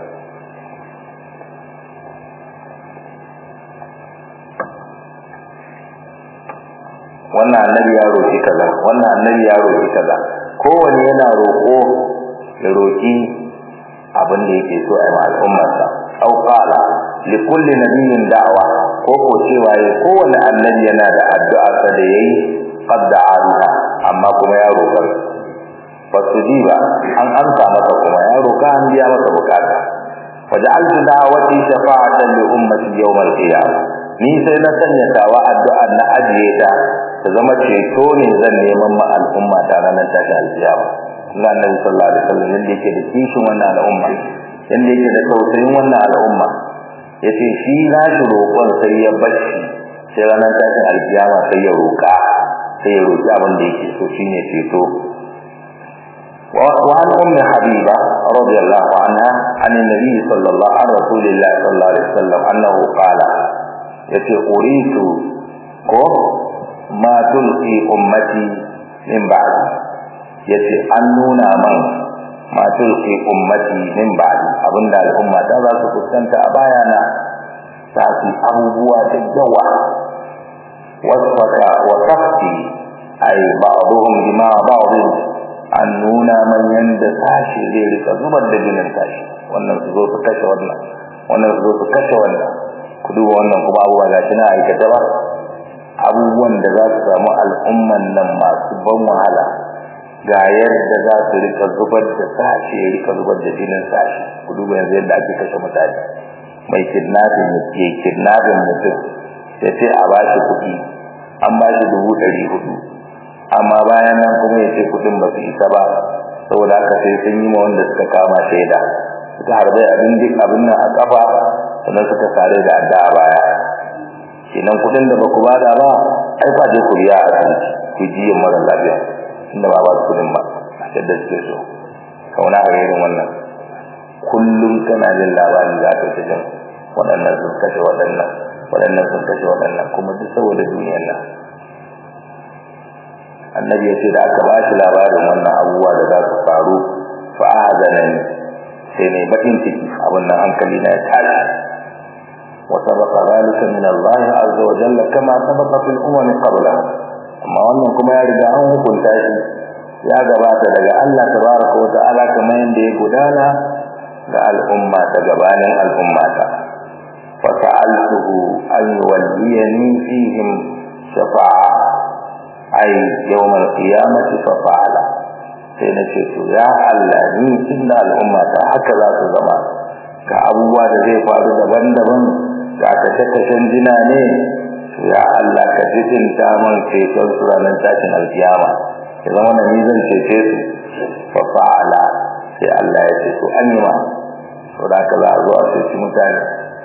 wannan annabi ya roƙi kaza wannan annabi ya roƙi kaza kowanne yana roƙo ya roƙi abin da yake so a yi al'ummarsa au qala li kulli nabiyyin da'wa ko ko cewa kowanne annabi yana da addu'a sa da yayi qad da'aha amma kuma ya roƙa fasujiba an amsa masa kuma ya roƙa an biya masa bukata faj'altu da'wati shafa'atan li ummati yawm al-qiyamah ni sai na sanya tawa addu'a na ajiye ta ta zama ceto ne zan neman ma al'umma ta ranar tashi al-qiyamah Allah Annabi sallallahu alaihi wasallam yanda yake da kishin wannan al'umma yanda yake da tausayin wannan al'umma yace shi na shi roƙon sai ya bacci sai ranar tashin alkiyama sai ya roƙa sai ya roƙi abin da yake so shine ceto وعن أم حبيبة رضي الله عنها عن النبي صلى الله عن رسول الله صلى الله عليه وسلم أنه قال يتي أريد ما تلقي أمتي من بعد يتي أنونا من ما تلقي أمتي من بعد أبن الأمة تذا سكسنت أبايانا تأتي أبوها تجوى وصفك وصفتي أي بعضهم دماء بعض an nuna manyan da tashi zai rika zubar da jinin tashi wannan su zo su kashe wannan wannan su zo su kashe wannan ku duba wannan kuma abubuwa ga shi na aikata ba abubuwan da za su samu al'umman nan masu ban wahala ga yadda za su rika zubar da tashi ya rika zubar da jinin tashi ku duba yanzu yadda ake kashe mutane mai kidnapping ya kidnapping mutum ya ce a ba shi kuɗi an ba shi dubu ɗari hudu amma bayan nan kuma ya ce kudin ba su isa ba saboda haka sai sun yi ma wanda suka kama shaida suka harbe abin duk abin nan a kafa sannan suka sare da adda a baya kenan kudin da ba ku bada ba ai ba je ku biya a asibiti ku ji yin mara lafiya inda ba ba su kudin ba yadda suke so kauna a irin wannan kullum kana jin labari za ka ta jin waɗannan sun kashe waɗannan waɗannan sun kashe waɗannan kuma duk saboda duniyar nan annabi ya ce da aka ba shi labarin wannan abubuwa da za su faru fa'adana ne sai ne bakin ciki abin nan hankali na ya tashi wa sabaqa zalika min Allah azza wa jalla kama sabaqa fil umam qablahu amma wannan kuma ya riga an hukunta shi ya gabata daga Allah tabaraka wa ta'ala kamar yadda ya gudana ga al'umma ta gabanin al'umma ta fa sa'altuhu an yuwalliyani fihim shafa'a ay yawm al-qiyamati fa fa'ala sai na ce to ya Allah ni tunda al'umma ta haka za su zama ga abubuwa da zai faru daban-daban ga kashe-kashen jina ne to ya Allah ka jidinta man ceton su ranar tashin alkiyama ya zama na ni zan cece su fa fa'ala sai Allah ya ce to an yi ma to da ka za a zo a ceci mutane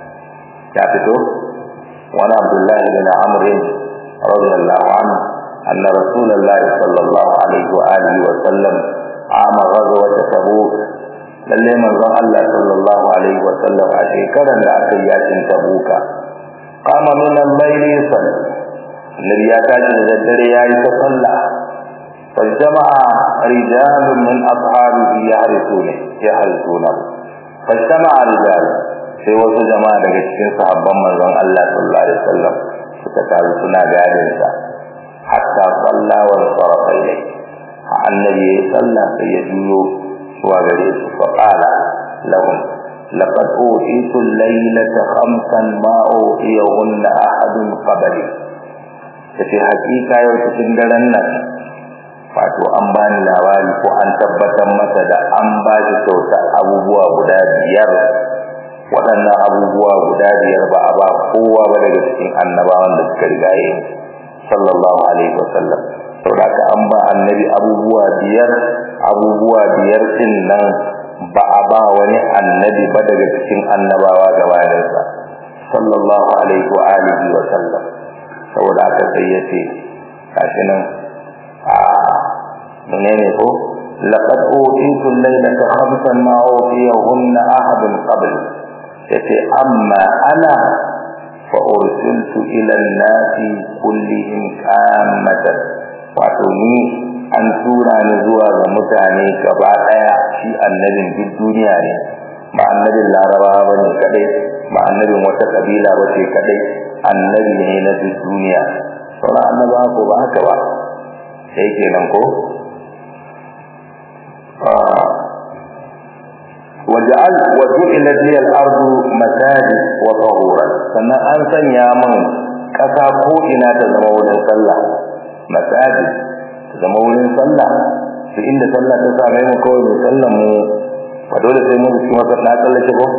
ya fito wani abdullahi bin amr radiyallahu anhu anna rasulullahi sallallahu alaihi wa alihi wa sallam ama ghazwat tabuk lalle manzon Allah sallallahu alaihi wa sallam a shekaran da aka yi yakin tabuka qama min al-layli yusalli annabi ya tashi da daddare yayi ta sallah فاجتمع رجال من أصحابه يحرسونه يحرسونه فاجتمع رجال sai wasu jama'a daga cikin sahabban manzon Allah sallallahu alaihi wasallam suka taru suna gadin sa hatta salla wa sarafa ilai annabi ya salla sai ya juyo zuwa gare su fa qala lahum laqad utitu al-laylata khamsan ma utiyahunna ahadun qabli kace hakika yau cikin daren nan wato an bani labari ko an tabbatar masa da an ba shi kyauta abubuwa guda biyar waɗannan abubuwa guda biyar ba a ba kowa ba daga cikin annabawan da suka rigaye sallallahu alaihi wasallam saboda ka an ba annabi abubuwa biyar abubuwa biyar din nan ba a ba wani annabi ba daga cikin annabawa gabaninsa sallallahu alaihi wa alihi wa sallam saboda haka sai ya ce gashi nan a menene ko laqad utitu al-laylata khamsan ma utiyahunna ahadun qabl yace amma ana fa ursiltu ila an-nasi kullihim kammatan wato ni an tura ni zuwa ga mutane gaba daya shi annabin duk duniya ne ba annabin larabawa bane kadai ba annabin wata kabila bace kadai annabi ne na duk duniya sauran annabawa ko ba haka ba sai kenan ko waja'al waju'ilat li al-ardu masajid wa tahuran sannan an sanya min kasa ko ina ta zama wurin sallah masajid ta zama wurin sallah duk inda sallah ta same mu kawai mu sallan mu ba dole sai mu ci masa na tsallake ko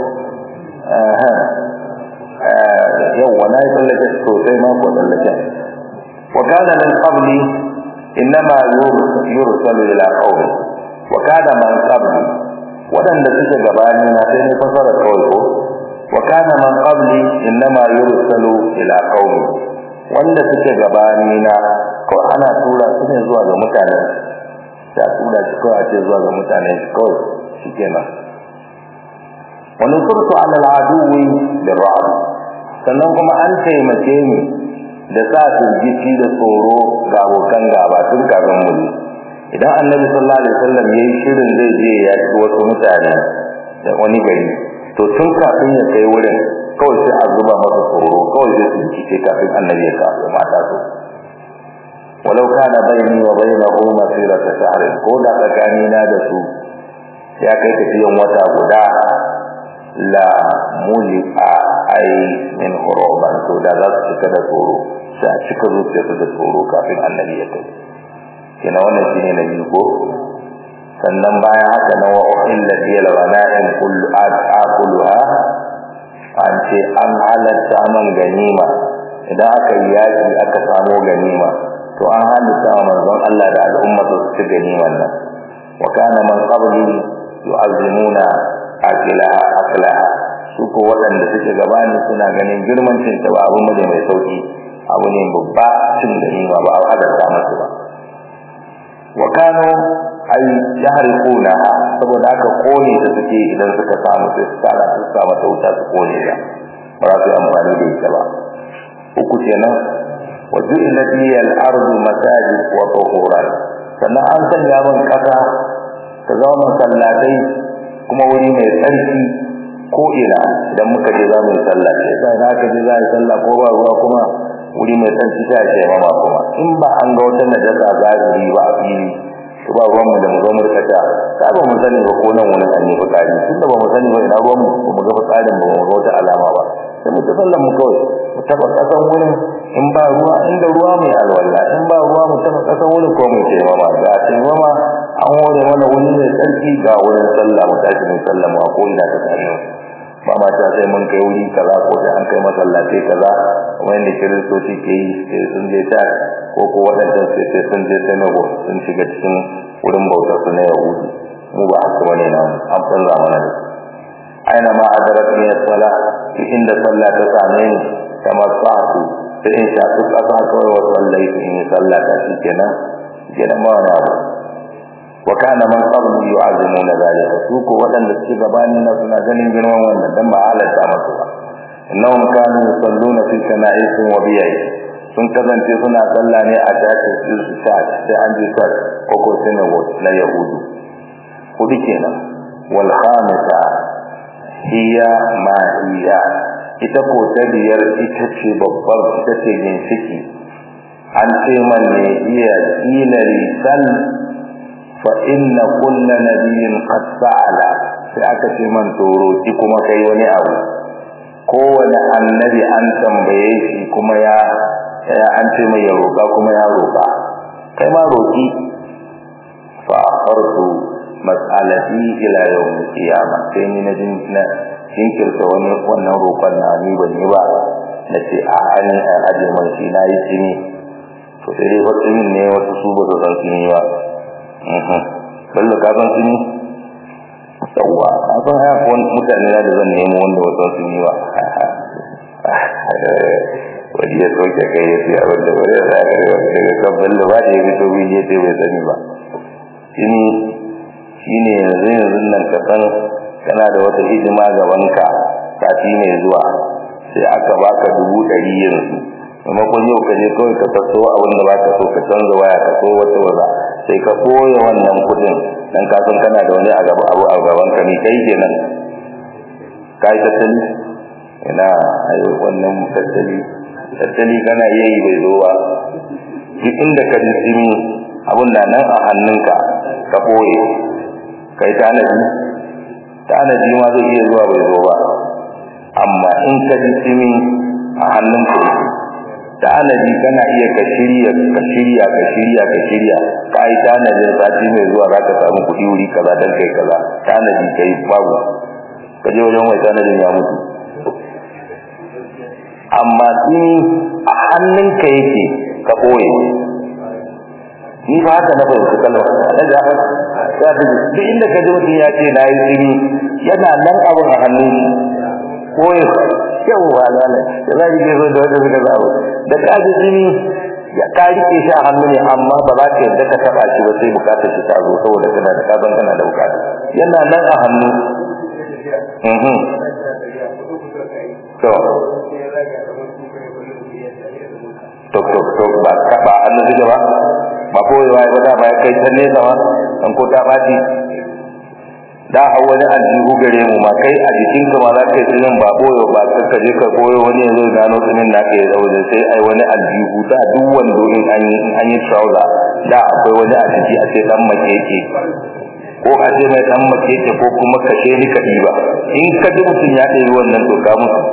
yau wala ya tsallake sosai ma ko tsallake wa kana min qabli innama yursalu ila qaumi wa kana man qabli wadanda suke gabani na sai ne fasara kawai ko wa kana man qabli innama yursalu ila qaumi wanda suke gabani na ko ana tura su ne zuwa ga mutane sai tura shi ko a ce zuwa ga mutane shi kawai shikenan wa nusurtu ala al-aduwi bil-ra'd sannan kuma an taimake ni da sa firgici da tsoro ga abokan gaba tun kafin mu idan annabi sallallahu alaihi wasallam yayi shirin zai je ya ci wasu mutane da wani gari to tun kafin ya kai wurin kawai sai a zuba masa tsoro kawai sai su ci kafin annabi ya kawo mata su walau kana baini wa bainahu masirata shahr ko da tsakanina da su ya kai tafiyan wata guda la muli a ai min huruban to da za su cika da tsoro sai a cika zuciyarsu da tsoro kafin annabi ya kai kina wannan shine na biyu ko sannan bayan haka na wa illa bil ghana'im kullu aquluha an ce an halatta man ganima idan aka yi yaki aka samu ganima to an halatta manzon Allah da al'umma su ci ganiman nan wa kana man qabli yu'azzimuna akilaha aklaha su ko waɗanda suke gabani suna ganin girman cin ta ba abu ne mai sauki abu ne babba cin ganima ba a halatta musu ba wa kanu ay yahrquna saboda aka kone ta suke idan suka samu sai su tsara su samu ta wuta su kone ta ba za su yi amfani da ita ba uku kenan wa ju'ilat liya al-ardu masajid wa tuhuran sannan an sanya min kasa ta zama masallatai kuma wuri mai tsarki ko ina idan muka je za mu yi sallah sai sai na ka je za yi sallah ko ba ruwa kuma wuri mai tsarki ta ce mama kuma in ba an ga wata najasa zahiri ba a fili to ba ruwan mu da mu zo mu rikata ka ba mu sani ba ko nan wani an yi fitsari tunda ba mu sani ba ina ruwan mu ba mu ga fitsarin ba mu ga wata alama ba sai mu ta sallan mu kawai mu taba kasan wurin in ba ruwa inda ruwa mai alwala in ba ruwa mu taba kasan wurin ko mu ce mama ga ce mama an hore mana wuri mai tsarki ga wurin sallah mu tashi mu sallama ko ina ta tsari ba ma ta sai mun kai wuri kaza ko sai an kai masallatai kaza kuma yadda kiristoci ke yi sai sun je ta ko ko waɗancan sai sai sun je senego sun shiga cikin wurin bautar su na yahudi mu ba haka bane na an canza mana da aina ma adarat ni sala inda sallah ta same ni kamar sa'atu sai in sha su kasa kawai wa sallai in yi sallah ta shi kenan kenan ma wani abu wa kana man qablu yu'azimuna zalika su ko wadanda suke gabani na suna ganin girman wannan dan ba halatta masu ba innahum kanu yusalluna fi kana'ihim wa biya'i sun kasance suna sallah ne a tashin su ta sai an je ta ko ko synagogue na yahudu hudu kenan wal khamisa hiya ma hiya ita ko ta biyar ita ce babbar ita ce ginshiki an ce man ne iya ila risal fa inna kulla nabiyyin qad sa'ala sai aka ce man toro ki kuma kai wani abu kowane annabi an tambaye shi kuma ya an ce mai ya roƙa kuma ya roƙa kai ma roƙi fa akhartu mas'alati ila yawm qiyamah sai ni na jin na jinkirta wani wannan roƙon na ni ban yi ba na ce a an aje mai shi na yi tsini to sai dai wasu yin ne wasu su ba su san tsini ba bello ka san tsini yawwa a san haya ko mutane na da zan nemo wanda wasu sun yi ba wani ya soke kai ya ce abin da wani ya sa ya daga kan bello ba da ya fito bin ya ce bai sani ba tsini shine yanzu yanzu nan ka san kana da wata hidima gabanka sati ne zuwa sai aka baka dubu ɗari yanzu maimakon yau ka je kawai ka taso abin da baka so ka canza waya ka so wata waza sai ka koya wannan kuɗin dan ka san kana da wani a gaba abu a gaban ka ni kai kenan kai tattali ina ayo wannan tattali tattali kana yayi bai zo ba duk inda ka ji tsimi abun da nan a hannunka ka boye kai tanadi tanadi ma zai iya zuwa bai zo ba amma in ka ji tsimi a hannun ka tanadi kana iya ka shirya ka shirya ka shirya ka shirya ka yi tanadin sati mai zuwa za ka samu kuɗi wuri kaza dan kai kaza tanadi ka yi babu ka je wajen mai tanadin ya mutu amma tsimi a hannun ka yake ka ɓoye ni ba haka na fahimci kalmar na da haka ya fi duk inda ka ji mutum ya ce na yi tsini yana nan abin a hannun shi ko ya yau ba lala da za ki ke so da wanda suka zaɓo da ka ji tsini ya ka rike shi a hannu ne amma ba za ka yadda ka taɓa shi ba sai bukatar shi ta zo saboda kana da ka san kana da bukata yana nan a hannu to tok tok tok ba ka ba an zuga ba ba koyewa ya bada ba ya kai can nesa ma an ko ta baci da a wani aljihu gare mu ma kai a jikin ka ma za ka yi tsinin ba koyo ba ka je ka koyo wani yanzu gano tsinin na ka yi zaune sai ai wani aljihu da duk wando in an yi an yi trouser da akwai wani a ciki a ce dan makeke ko a ce mai dan makeke ko kuma kashe ni ka ba in ka ji mutum ya ɗebi wannan to ka mutu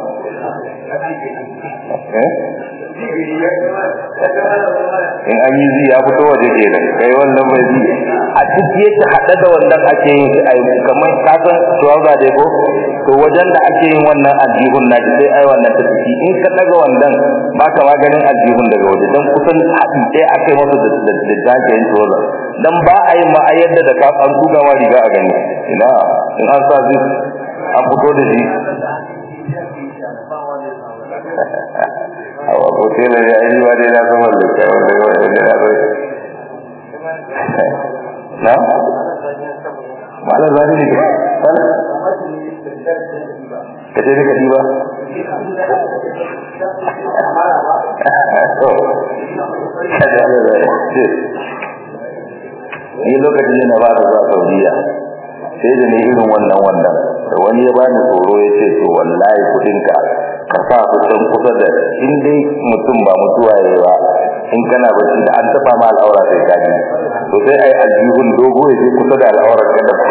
in an yi zi ya fito waje kenan kai wannan bai zi a ciki yake haɗe da wannan ake yin ai kamar ka san trouser dai ko to wajen da ake yin wannan aljihun na sai ai wannan ta ciki in ka daga wannan ba ka ma ganin aljihun daga waje dan kusan haɗi ɗaya aka yi masa da da da jajayen trouser dan ba a yi ma a yadda da ka an tuga ma riga a gani ina in an sa zai an fito da shi awa ko tela ya yi ba dai na zama da kai wanda wanda na zai na malar zani ne ka ce daga diba ni lokacin da na ba da zuwa saudiya sai da ne irin wannan wannan da wani ya bani tsoro ya ce to wallahi kudinka ka sa kusan kusa da in dai mutum ba mutuwa ya ba in kana bacci da an taba ma al'aura sai ka ji to sai ai aljihun dogo ya je kusa da al'aura ka da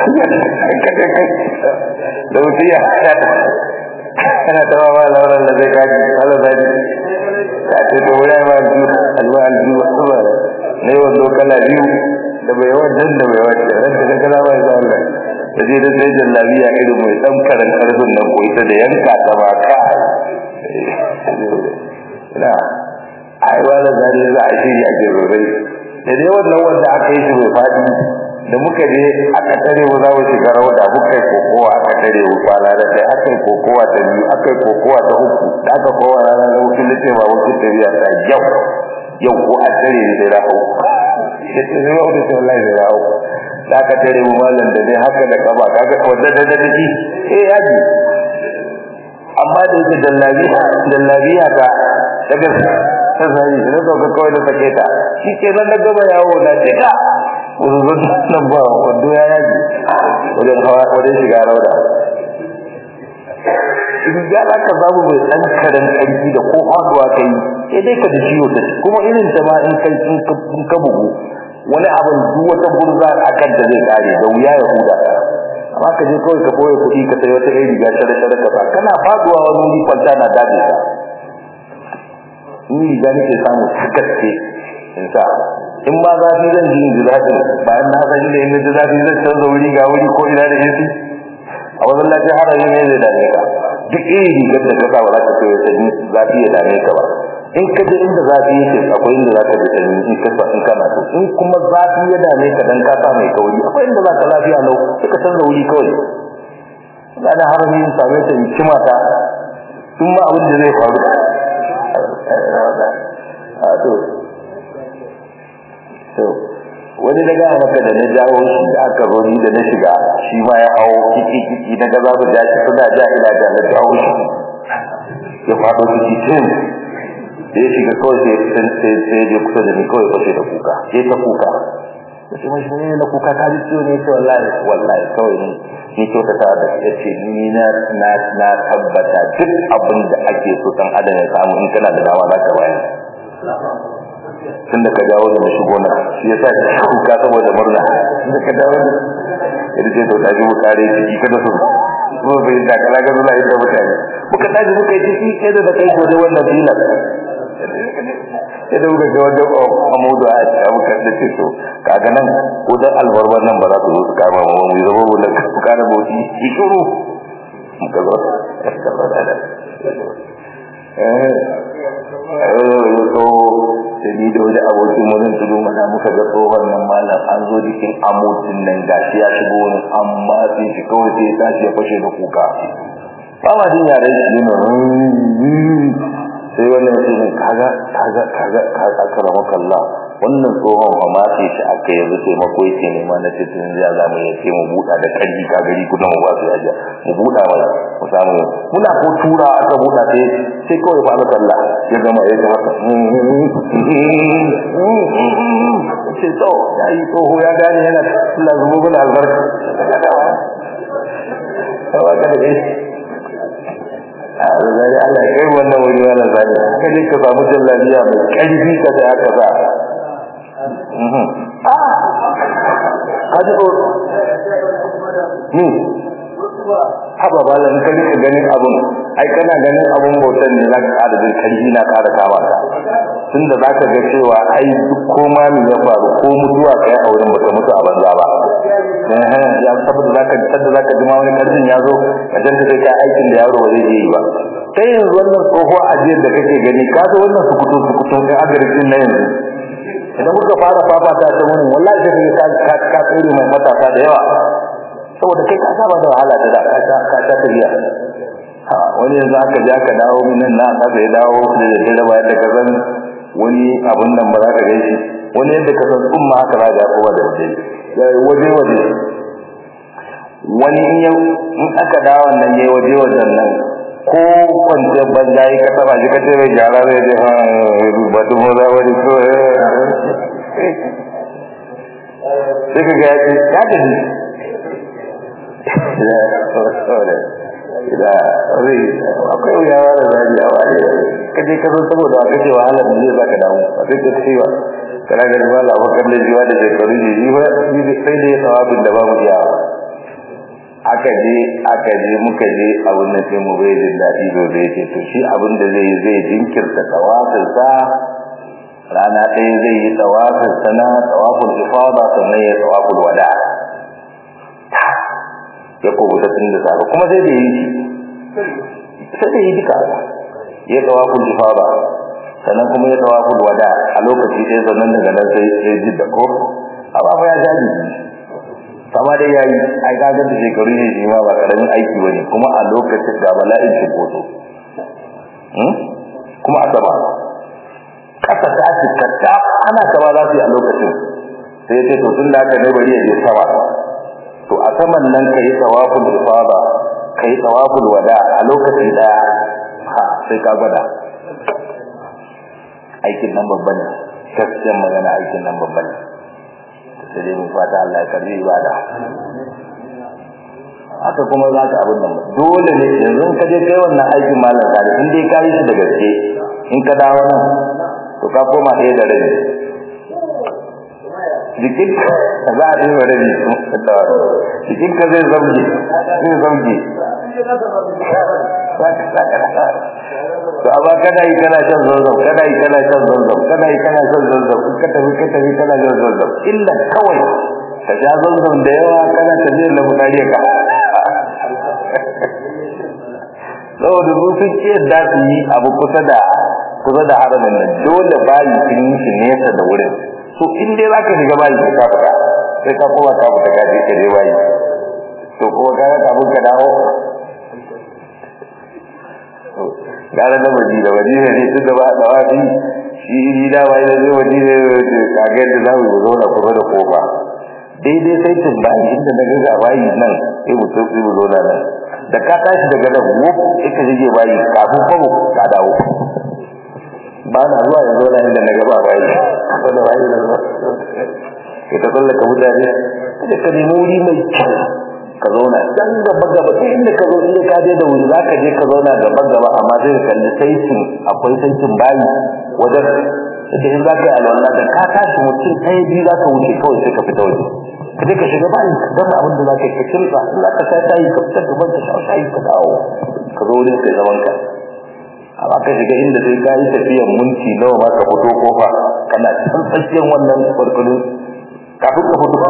da mutum ya hada kana taba ma al'aura da sai ka ji Allah zai ka ce to wani ma aljihu alwa aljihu ba ne wando kala biyu da bai wajen da bai wajen ran da kana ba sai Allah da je da sai jallabiya irin mai dan karan karfin nan ko ita da yanka ta ba ka na ai wala zari za a shiri a jirrai da dai wannan wanda aka yi shi mai fadi da muka je aka tare mu za mu shiga rauda muka yi kokowa aka tare mu kwana da kai aka yi kokowa ta biyu aka yi kokowa ta uku da aka kowa rana na wucin da ce ba wucin tafiya ta yau yau ko a tare ni da rahu ya ce zai wauta ce wallahi da rahu da aka tare mu malam da dai haka da kaba kaga wanda da da shi eh yaji amma da yake dallabiya dallabiya ta daga ta sai da sauka kawai da sake ta shi ke nan da gaba yawo da cika wuzuzun nan ba wando ya yaji wajen hawa wajen shiga rauda in ya za ka samu mai ɗan karen ƙarfi da ko faduwa ka yi sai dai ka da ciwo ta kuma irin ta ma in kai in ka bugu wani abin duk wata gurza a kan da zai kare da wuya ya huda ka amma ka je kawai ka boye kuɗi ka sai wata irin riga shara shara ka sa kana faduwa wani wuri kwanta na dace ka ni riga nake samu ta gaske in sa in ma zafi zan ji in ji zafi bayan na san inda in ji zafi zan canza wuri ga wuri ko ina da AC a wajen lafiya harami ne zai dame ka duk irin rigar da ka sa ba za ka kai sanyi zafi ya dame ka ba in ka je inda zafi yake akwai inda za ka ji sanyi in ka sa in kana so in kuma zafi ya dame ka dan ka sa mai kauri akwai inda za ka lafiya lau sai ka canza wuri kawai ga da harami in same ta in kima ta tun ma abin da zai faru a to to wani daga maka da na jawo shi da aka zo ni da na shiga shi ma ya hawo kiki kiki na ga za mu ja shi suna ja ila da na jawo shi ya faɗo ciki sai da ya shiga kawai sai sai sai ya kusa da ni kawai fashe da kuka sai ta kuka da shi mai shi na kuka ta ji ciwo ne ce wallahi wallahi kawai ni ni to ta da ya ce ni na na na tabbata duk abin da ake so dan adam ya samu in kana da dama za ka bayar tun da ka dawo da na shigo na shi ya sa shi kuka saboda murna tun da ka dawo da yadda ce to ta ji bukare ciki kada su ko bai da kala ga zuwa inda mutane muka tashi muka yi ciki kai da kai gode wannan filan sai da muka ga wanda amudu a abu kan da ce to kaga nan ko dan albarban nan ba za su zo su kama mu mu zama mu da ku kana bauti ki shuru muka zo ka ba da eh so da ni da wani abokin mu nan tudu mana muka ga tsohon nan malam an zo jikin amudin nan gashi ya shigo wani amma sai shi kawai sai ya tashi ya fashe da kuka ba ma jin yaren shi ne sai wannan ya ce ne kaga kaga kaga kaga karama kallah wannan tsohon fa ma sai shi aka yanzu taimako yake nema na ce tun ya za mu yace mu buɗa da ƙarfi ka gari ku mu ba su yaja mu buɗa mana mu samu muna ko tura aka buɗa sai sai kawai fa Allah ya gama ya gama ce to ya yi tsoho ya gane yana Allah zubo mana albarka kawai ka da zai Allah kai wannan wuri wala zai kaje ka samu jallabiya mai karfi ka da aka sa mhm ah kaje ko ni haba balan ka rika ganin abun ai kana ganin abun bautan ne zaka kada jin karfi na kada kama ka tunda zaka ga cewa ai duk koma ne ya faru ko mutuwa kai a wurin baka mutu a banza ba eh ya saboda zaka tada zaka ji ma wani karfin ya zo ka danta sai ka aikin da yaro ba zai yi ba kai yanzu wannan tsohuwa ajiyar da kake gani ka ga wannan sukutu sukutu kai agarikin na yanzu idan muka fara fafata ta mun wallahi sai ka ka tsere mai matasa da yawa saboda kai ka saba da wahala da da ka ka ta tafiya ha wani yanzu aka ja ka dawo nan na ka sai dawo da dare bayan da ka san wani abun nan ba za ka gaishe wani yadda ka san tsumma haka za ga kowa da waje waje waje wani in aka dawo nan yayi waje wajen nan ko kwance banza yi ka taba shi ka ce mai gyara zai je ha ba tu mu za wani so sai ka ga ya ce ya tafi da rai akwai wuyawa da zaji a wani ka je ka zo saboda aka ce wahala da zai zaka damu a sai ka ce wa kana ga ba la bakar da jiwa da shekaru ne ni ba ni sai da ya sawabin da babu iyawa aka je aka je muka je abin da sai mu bai jin daɗi zo zai ce to shi abin da zai zai jinkirta tawafin sa rana ɗaya zai yi tawafin sa na tawafin ifada sannan ya tawafin wada ya kubuta tun da safe kuma sai da yi sai da yi duka ya tawafin ifada sannan kuma ya tawafin wada a lokaci ɗaya sannan daga nan sai ya ji da ko amma fa ya jaji kama dai yayi ai kaga da shekaru ne shi ma ba karamin aiki bane kuma a lokacin da bala'in shi koto hmm kuma a sama kasa ta ci katta ana sama za su yi a lokacin sai ce to tun da aka ne bari ya je sama to a saman nan kai tawaful ifada kai tawaful wada a lokaci daya ha sai ka gwada aikin nan babban ne gaskiyar magana aikin nan babban ne sai dai mun fata Allah ya karbi ibada haka kuma za ka abin nan dole ne yanzu ka je kai wannan aikin malam sali in dai ka yi shi da gaske in ka dawo nan to ka koma ɗaya da rabi jikin ka za a ɗaya da rabi jikin ka zai zamge zai zamge to amma kana yi kana shan zanzam kana yi kana shan zanzam kana yi kana shan zanzam in ka tafi ka tafi kana shan zanzam illa kawai ka sha zanzam da yawa kana tafiyar da mutane ka saboda su sun ce da su yi abu kusa da kusa da haramin nan dole bayi sun yi shi nesa da wurin so in dai za ka shiga bayi sai ka fita sai ka koma ka fita ka je ka je bayi to kuma ka ga kafin ka dawo gara da madina madina ne tun da ba da wani shi ni da wai da zai madina kaga yadda za mu yi zauna kusa da kofa daidai sai tun bayi inda na ga bayi nan sai mu sai mu zauna nan da ka tashi daga nan wuf ita shige bayi kafin kwamo ka dawo ba na zuwa yanzu na inda na gaba bayi kusa da bayi da zuwa ita tsallaka mutane da ka nemi wuri mai kyau ka zauna dan gaba gaba sai inda ka zo inda ka je da wuri zaka je ka zauna gaba gaba amma sai ka kalli saitin akwai saitin bayi wajen da in zaka yi alwala da ka tashi mutum ɗaya biyu zaka wuce kawai sai ka fita waje ka je ka shiga bayi ka gama abin da zaka yi ka kirsa in zaka sha shayi ka fitar gaban ka sha shayi ka dawo ka zo wurin kai zaman ka amma ka shiga inda sai ka yi tafiyan minti nawa ma ka fito kofa kana can tsakiyar wannan kwarkwalin kafin ka fito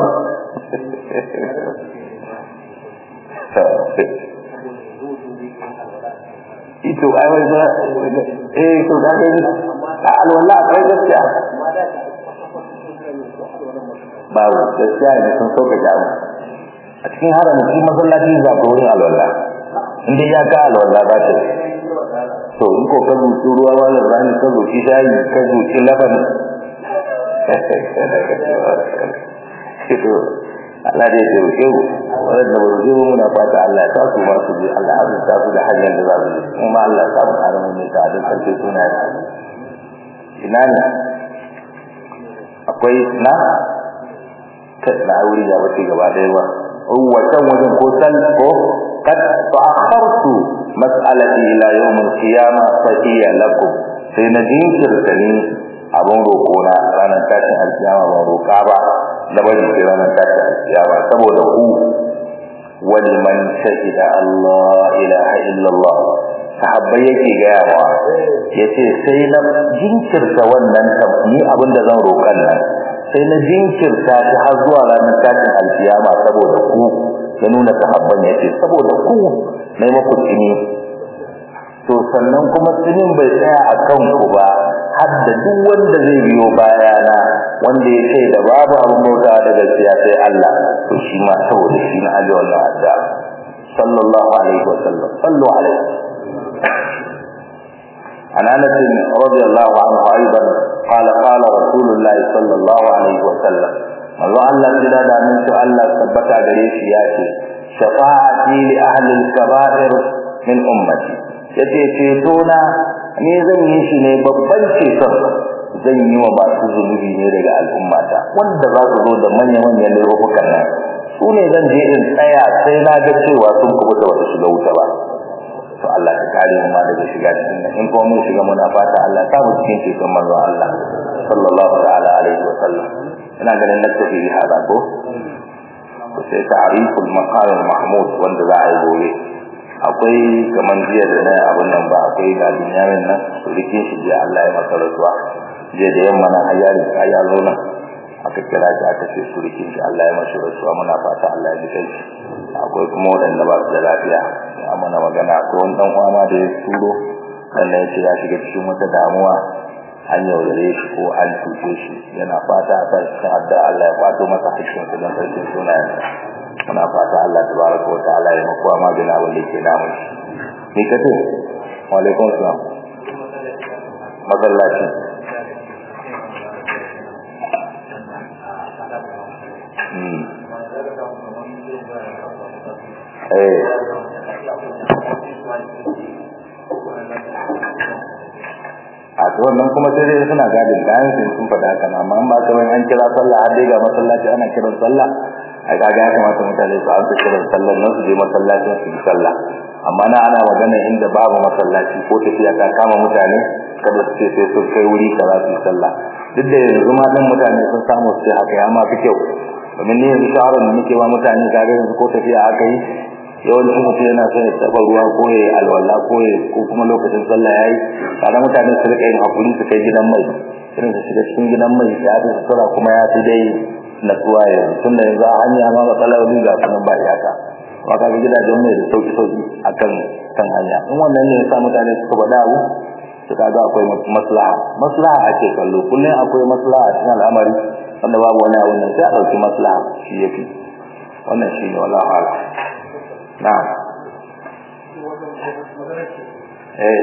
ito ai wai ba eh to da ga a alwala akwai gaskiya babu gaskiya ne sun sauka jamu a cikin haramun shi masallaci za ka wurin alwala inda ya ka alwala ba ta to in ko ka zuci ruwa wala rani ka zuci shayi ka zuci laban Allah dai ya roƙe mu wanda ba su mu muna fata Allah ya tasu ma su bi Allah ya ta su da hanyar da za su bi kuma Allah ya samu haramun ne ta da sarki suna ina ne akwai na ta na wuri ya wace gaba ɗaya ba wancan wajen ko sal ko kad ta'akhartu mas'alati ila yawm al-qiyamah fa hiya lakum sai na jinkirta ni abin roƙo na ranar tashin alkiyama ban roƙa ba da bari sai ranar tashin alkiyama saboda ku wani man shahida Allah ilaha illallah sahabbai yake gaya wa yace sai na jinkirta wannan ni abin da zan roƙan nan sai na jinkirta shi har zuwa ranar tashin alkiyama saboda ku ya nuna sahabban yace saboda ku mai maku tsini to sannan kuma tsinin bai tsaya a kan ku ba har da duk wanda zai biyo bayana wanda ya ce da babu abin bauta da gaskiya sai Allah to shi ma saboda shi na aje wannan adda sallallahu alaihi wa sallam sallu alaihi عن انس رضي الله عنه ايضا qala qala rasulullahi sallallahu alaihi wa sallam manzo Allah jira da min su Allah tabbata gare shi ya ce shafa'ati li ahli al-kaba'ir min ummati yace ceto na ni zan yi shi ne babban ceton zan yi wa masu zunubi ne daga al'ummata wanda za su zo da manya-manyan laifukan nan su ne zan je in tsaya sai na ga cewa sun kubuta wata shiga wuta ba to Allah ya kare mu ma daga shiga cikin nan in kuma mun shiga muna fata Allah ta mu cikin ceton manzo Allah sallallahu ta'ala alaihi wa sallam ina ganin na tafi hada ko ko sai ta'riful maqam mahmud wanda za a yi gobe akwai kaman jiya da na abun nan ba akwai ga dunyamin nan rikin shi jiya Allah ya masa rasuwa jiya da yamma nan ayyari ya zo nan aka kira shi aka ce su rikin shi Allah ya masa rasuwa muna fata Allah ya ji kai akwai kuma waɗanda ba su da lafiya ya mana magana ko wani dan uwa ma da ya turo sannan ya ce ya shiga cikin wata damuwa an yaudare shi ko an cuce shi yana fata a kan cikin addu'a Allah ya kwato masa hakkin su don sarkin sunayensa muna fata Allah tabaraka wa ta'ala ya makuwa magana wanda yake namun shi ni ka ce wa alaikum salam masallaci eh a to wannan kuma sai dai suna gadin kayan su sun faɗa haka amma an ba ta wani an kira sallah har dai ga masallaci ana kiran sallah ai kaga ya kamata mutane su amsa kiran sallah nan su je masallacin su yi sallah amma na ana magana inda babu masallaci ko tafiya ta kama mutane kada su ce sai sun kai wuri kaza su yi sallah duk da yanzu ma dan mutane sun samu su haka ya ma fi kyau domin ni yanzu shawarar da muke wa mutane kaga yanzu ko tafiya aka yi yawancin mutum yana son ya taɓa ruwa ko ya alwala ko ya ko kuma lokacin sallah yayi kada mutane su rika yin hakuri su kai gidan mai irin su shiga cikin gidan mai ya fi sutura kuma ya fi dai natsuwa yanzu tun da yanzu a hanya ma matsaloli ga sunan ba iyaka amma ka ga gidajen mai da sauki sauki akan kan hanya in wannan ne ya sa mutane suka faɗa abu su kaga akwai maslaha maslaha ake kallo kullum akwai maslaha a cikin al'amari wanda babu wani abu nan sai a ɗauki maslaha shi yafi wannan shi ne wallahu a'lam na'am eh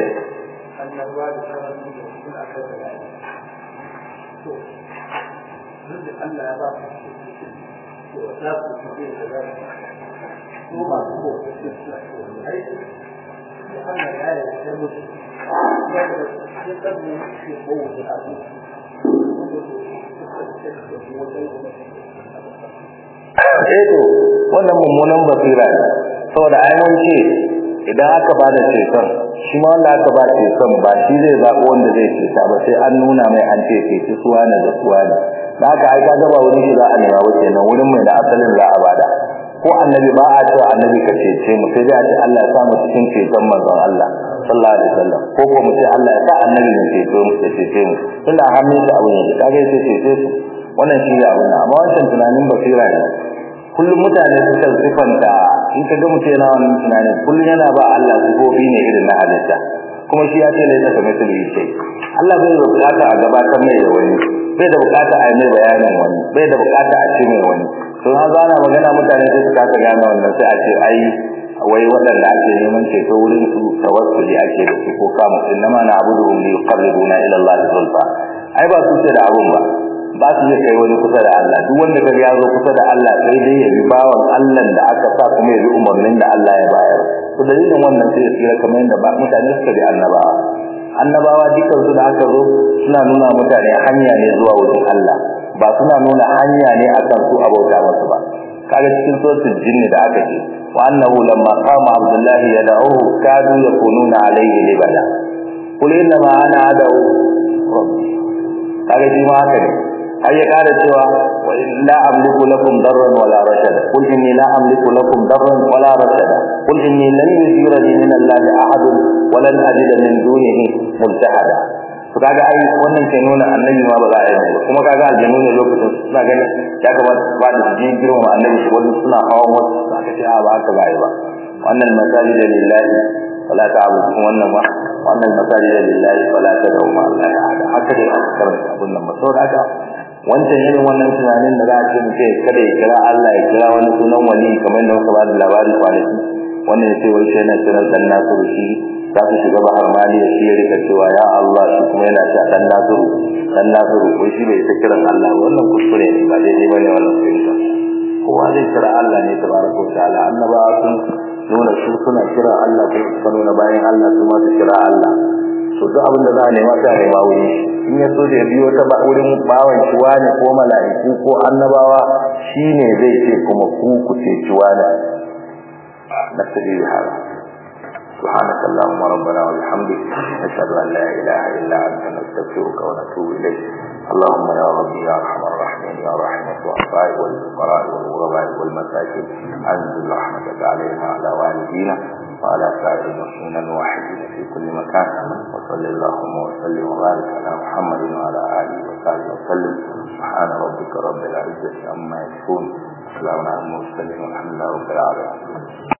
Eto, wannan mummunan basira ne, saboda ainihin ce idan aka ba da ceton, shi ma wanda aka ba ceton ba shi zai zaɓo wanda zai ceta ba sai an nuna mai an ce ceci suwa ne da suwa ne. Da aka aika gaba wurin shi za a nema wace nan wurin mai da asalin za a bada. Ko annabi ba a cewa annabi ka cece mu sai dai a ce Allah ya samu cikin ceton manzon Allah sallallahu alaihi wasallam ko ko mu ce Allah ya sa annabi ya ceto mu ya cece mu tunda hannun shi abun yake kaga sai cece su wannan shi ne abun amma wancan tunanin basira ne kullum mutane suka sifanta in ka ga mutum yana wannan tunanin kullum yana ba Allah sifofi ne irin na halitta kuma shi ya ce lai ta kamar su ce Allah bai da bukata a gabatar mai da wani bai da bukata a yi mai bayanin wani bai da bukata a ce mai wani to na zana magana mutane sai su kasa gane wannan sai a ce ai wai waɗanda ake neman ceto wurin su tawassuli ake da su ko kama innama na abuduhum li yuqarribuna ila Allah zulfa ai ba su ce da abun ba ba su iya kai wani kusa da Allah duk wanda kaga ya zo kusa da Allah sai dai ya bi bawan Allah da aka sa kuma ya bi umarnin da Allah ya bayar to dalilin wannan sai ya tsira kamar yadda ba mutane suka bi annabawa annabawa dukkan su da aka zo suna nuna mutane hanya ne zuwa wurin Allah ba suna nuna hanya ne akan su abauta masu ba kaga cikin suratul jinni da aka ce wa annahu lamma qama abdullahi yad'uhu kadu yakununa alayhi libada qul inna ma ana ad'u rabbi kaga shi ma haka ne har ya kara cewa wa la amliku lakum darran wala rashada qul inni la amliku lakum darran wala rashada qul inni lan yujirani min allahi ahad wa lan ajida min dunihi multahada to kaga ai wannan ke nuna annabi ma ba za a yi ba kuma kaga aljanu ne lokacin suna ganin ya kamata ba da jin girma annabi su wani suna hawan wasu aka ce ba haka ba yi ba wannan masajid lillahi wala ta'budu wannan ma wannan masajid lillahi wala tad'u ma Allah ahad haka dai aka karanta abun nan saboda haka wancan irin wannan tunanin da za a ce mutum kada ya kira Allah ya kira wani sunan wali kamar da muka ba da labari kwanaki wannan ya ce wai sai na kira dan nasu da shi za su shiga bahar mali da shi ya rika cewa ya Allah shi kuma yana cewa dan nasiru dan nasiru ko shi bai ta kiran Allah wannan kuskure ne ba daidai bane wannan fahimta kowa zai kira Allah ne tabaraka wa ta'ala annabawa sun nuna su suna kira Allah kuma suka nuna bayan Allah su ma su kira Allah so duk abin da za a nema sai a nema wuri in ya so da ya biyo ta ba wurin bawan shi wani ko mala'iku ko annabawa shine zai ce kuma ku ku ce ci wani na sabili hada سبحانك اللهم ربنا وبحمدك نشهد ان لا اله الا انت نستغفرك ونتوب اليك اللهم يا ربي يا ارحم الراحمين يا رحمة الضعفاء والفقراء والغرباء والمساكين انزل رحمتك علينا وعلى والدينا وعلى سائر المسلمين الواحدين في كل مكان وصل اللهم وسلم وبارك على محمد وعلى اله وصحبه وسلم سبحان ربك رب العزه عما يصفون وسلام على المرسلين والحمد لله رب العالمين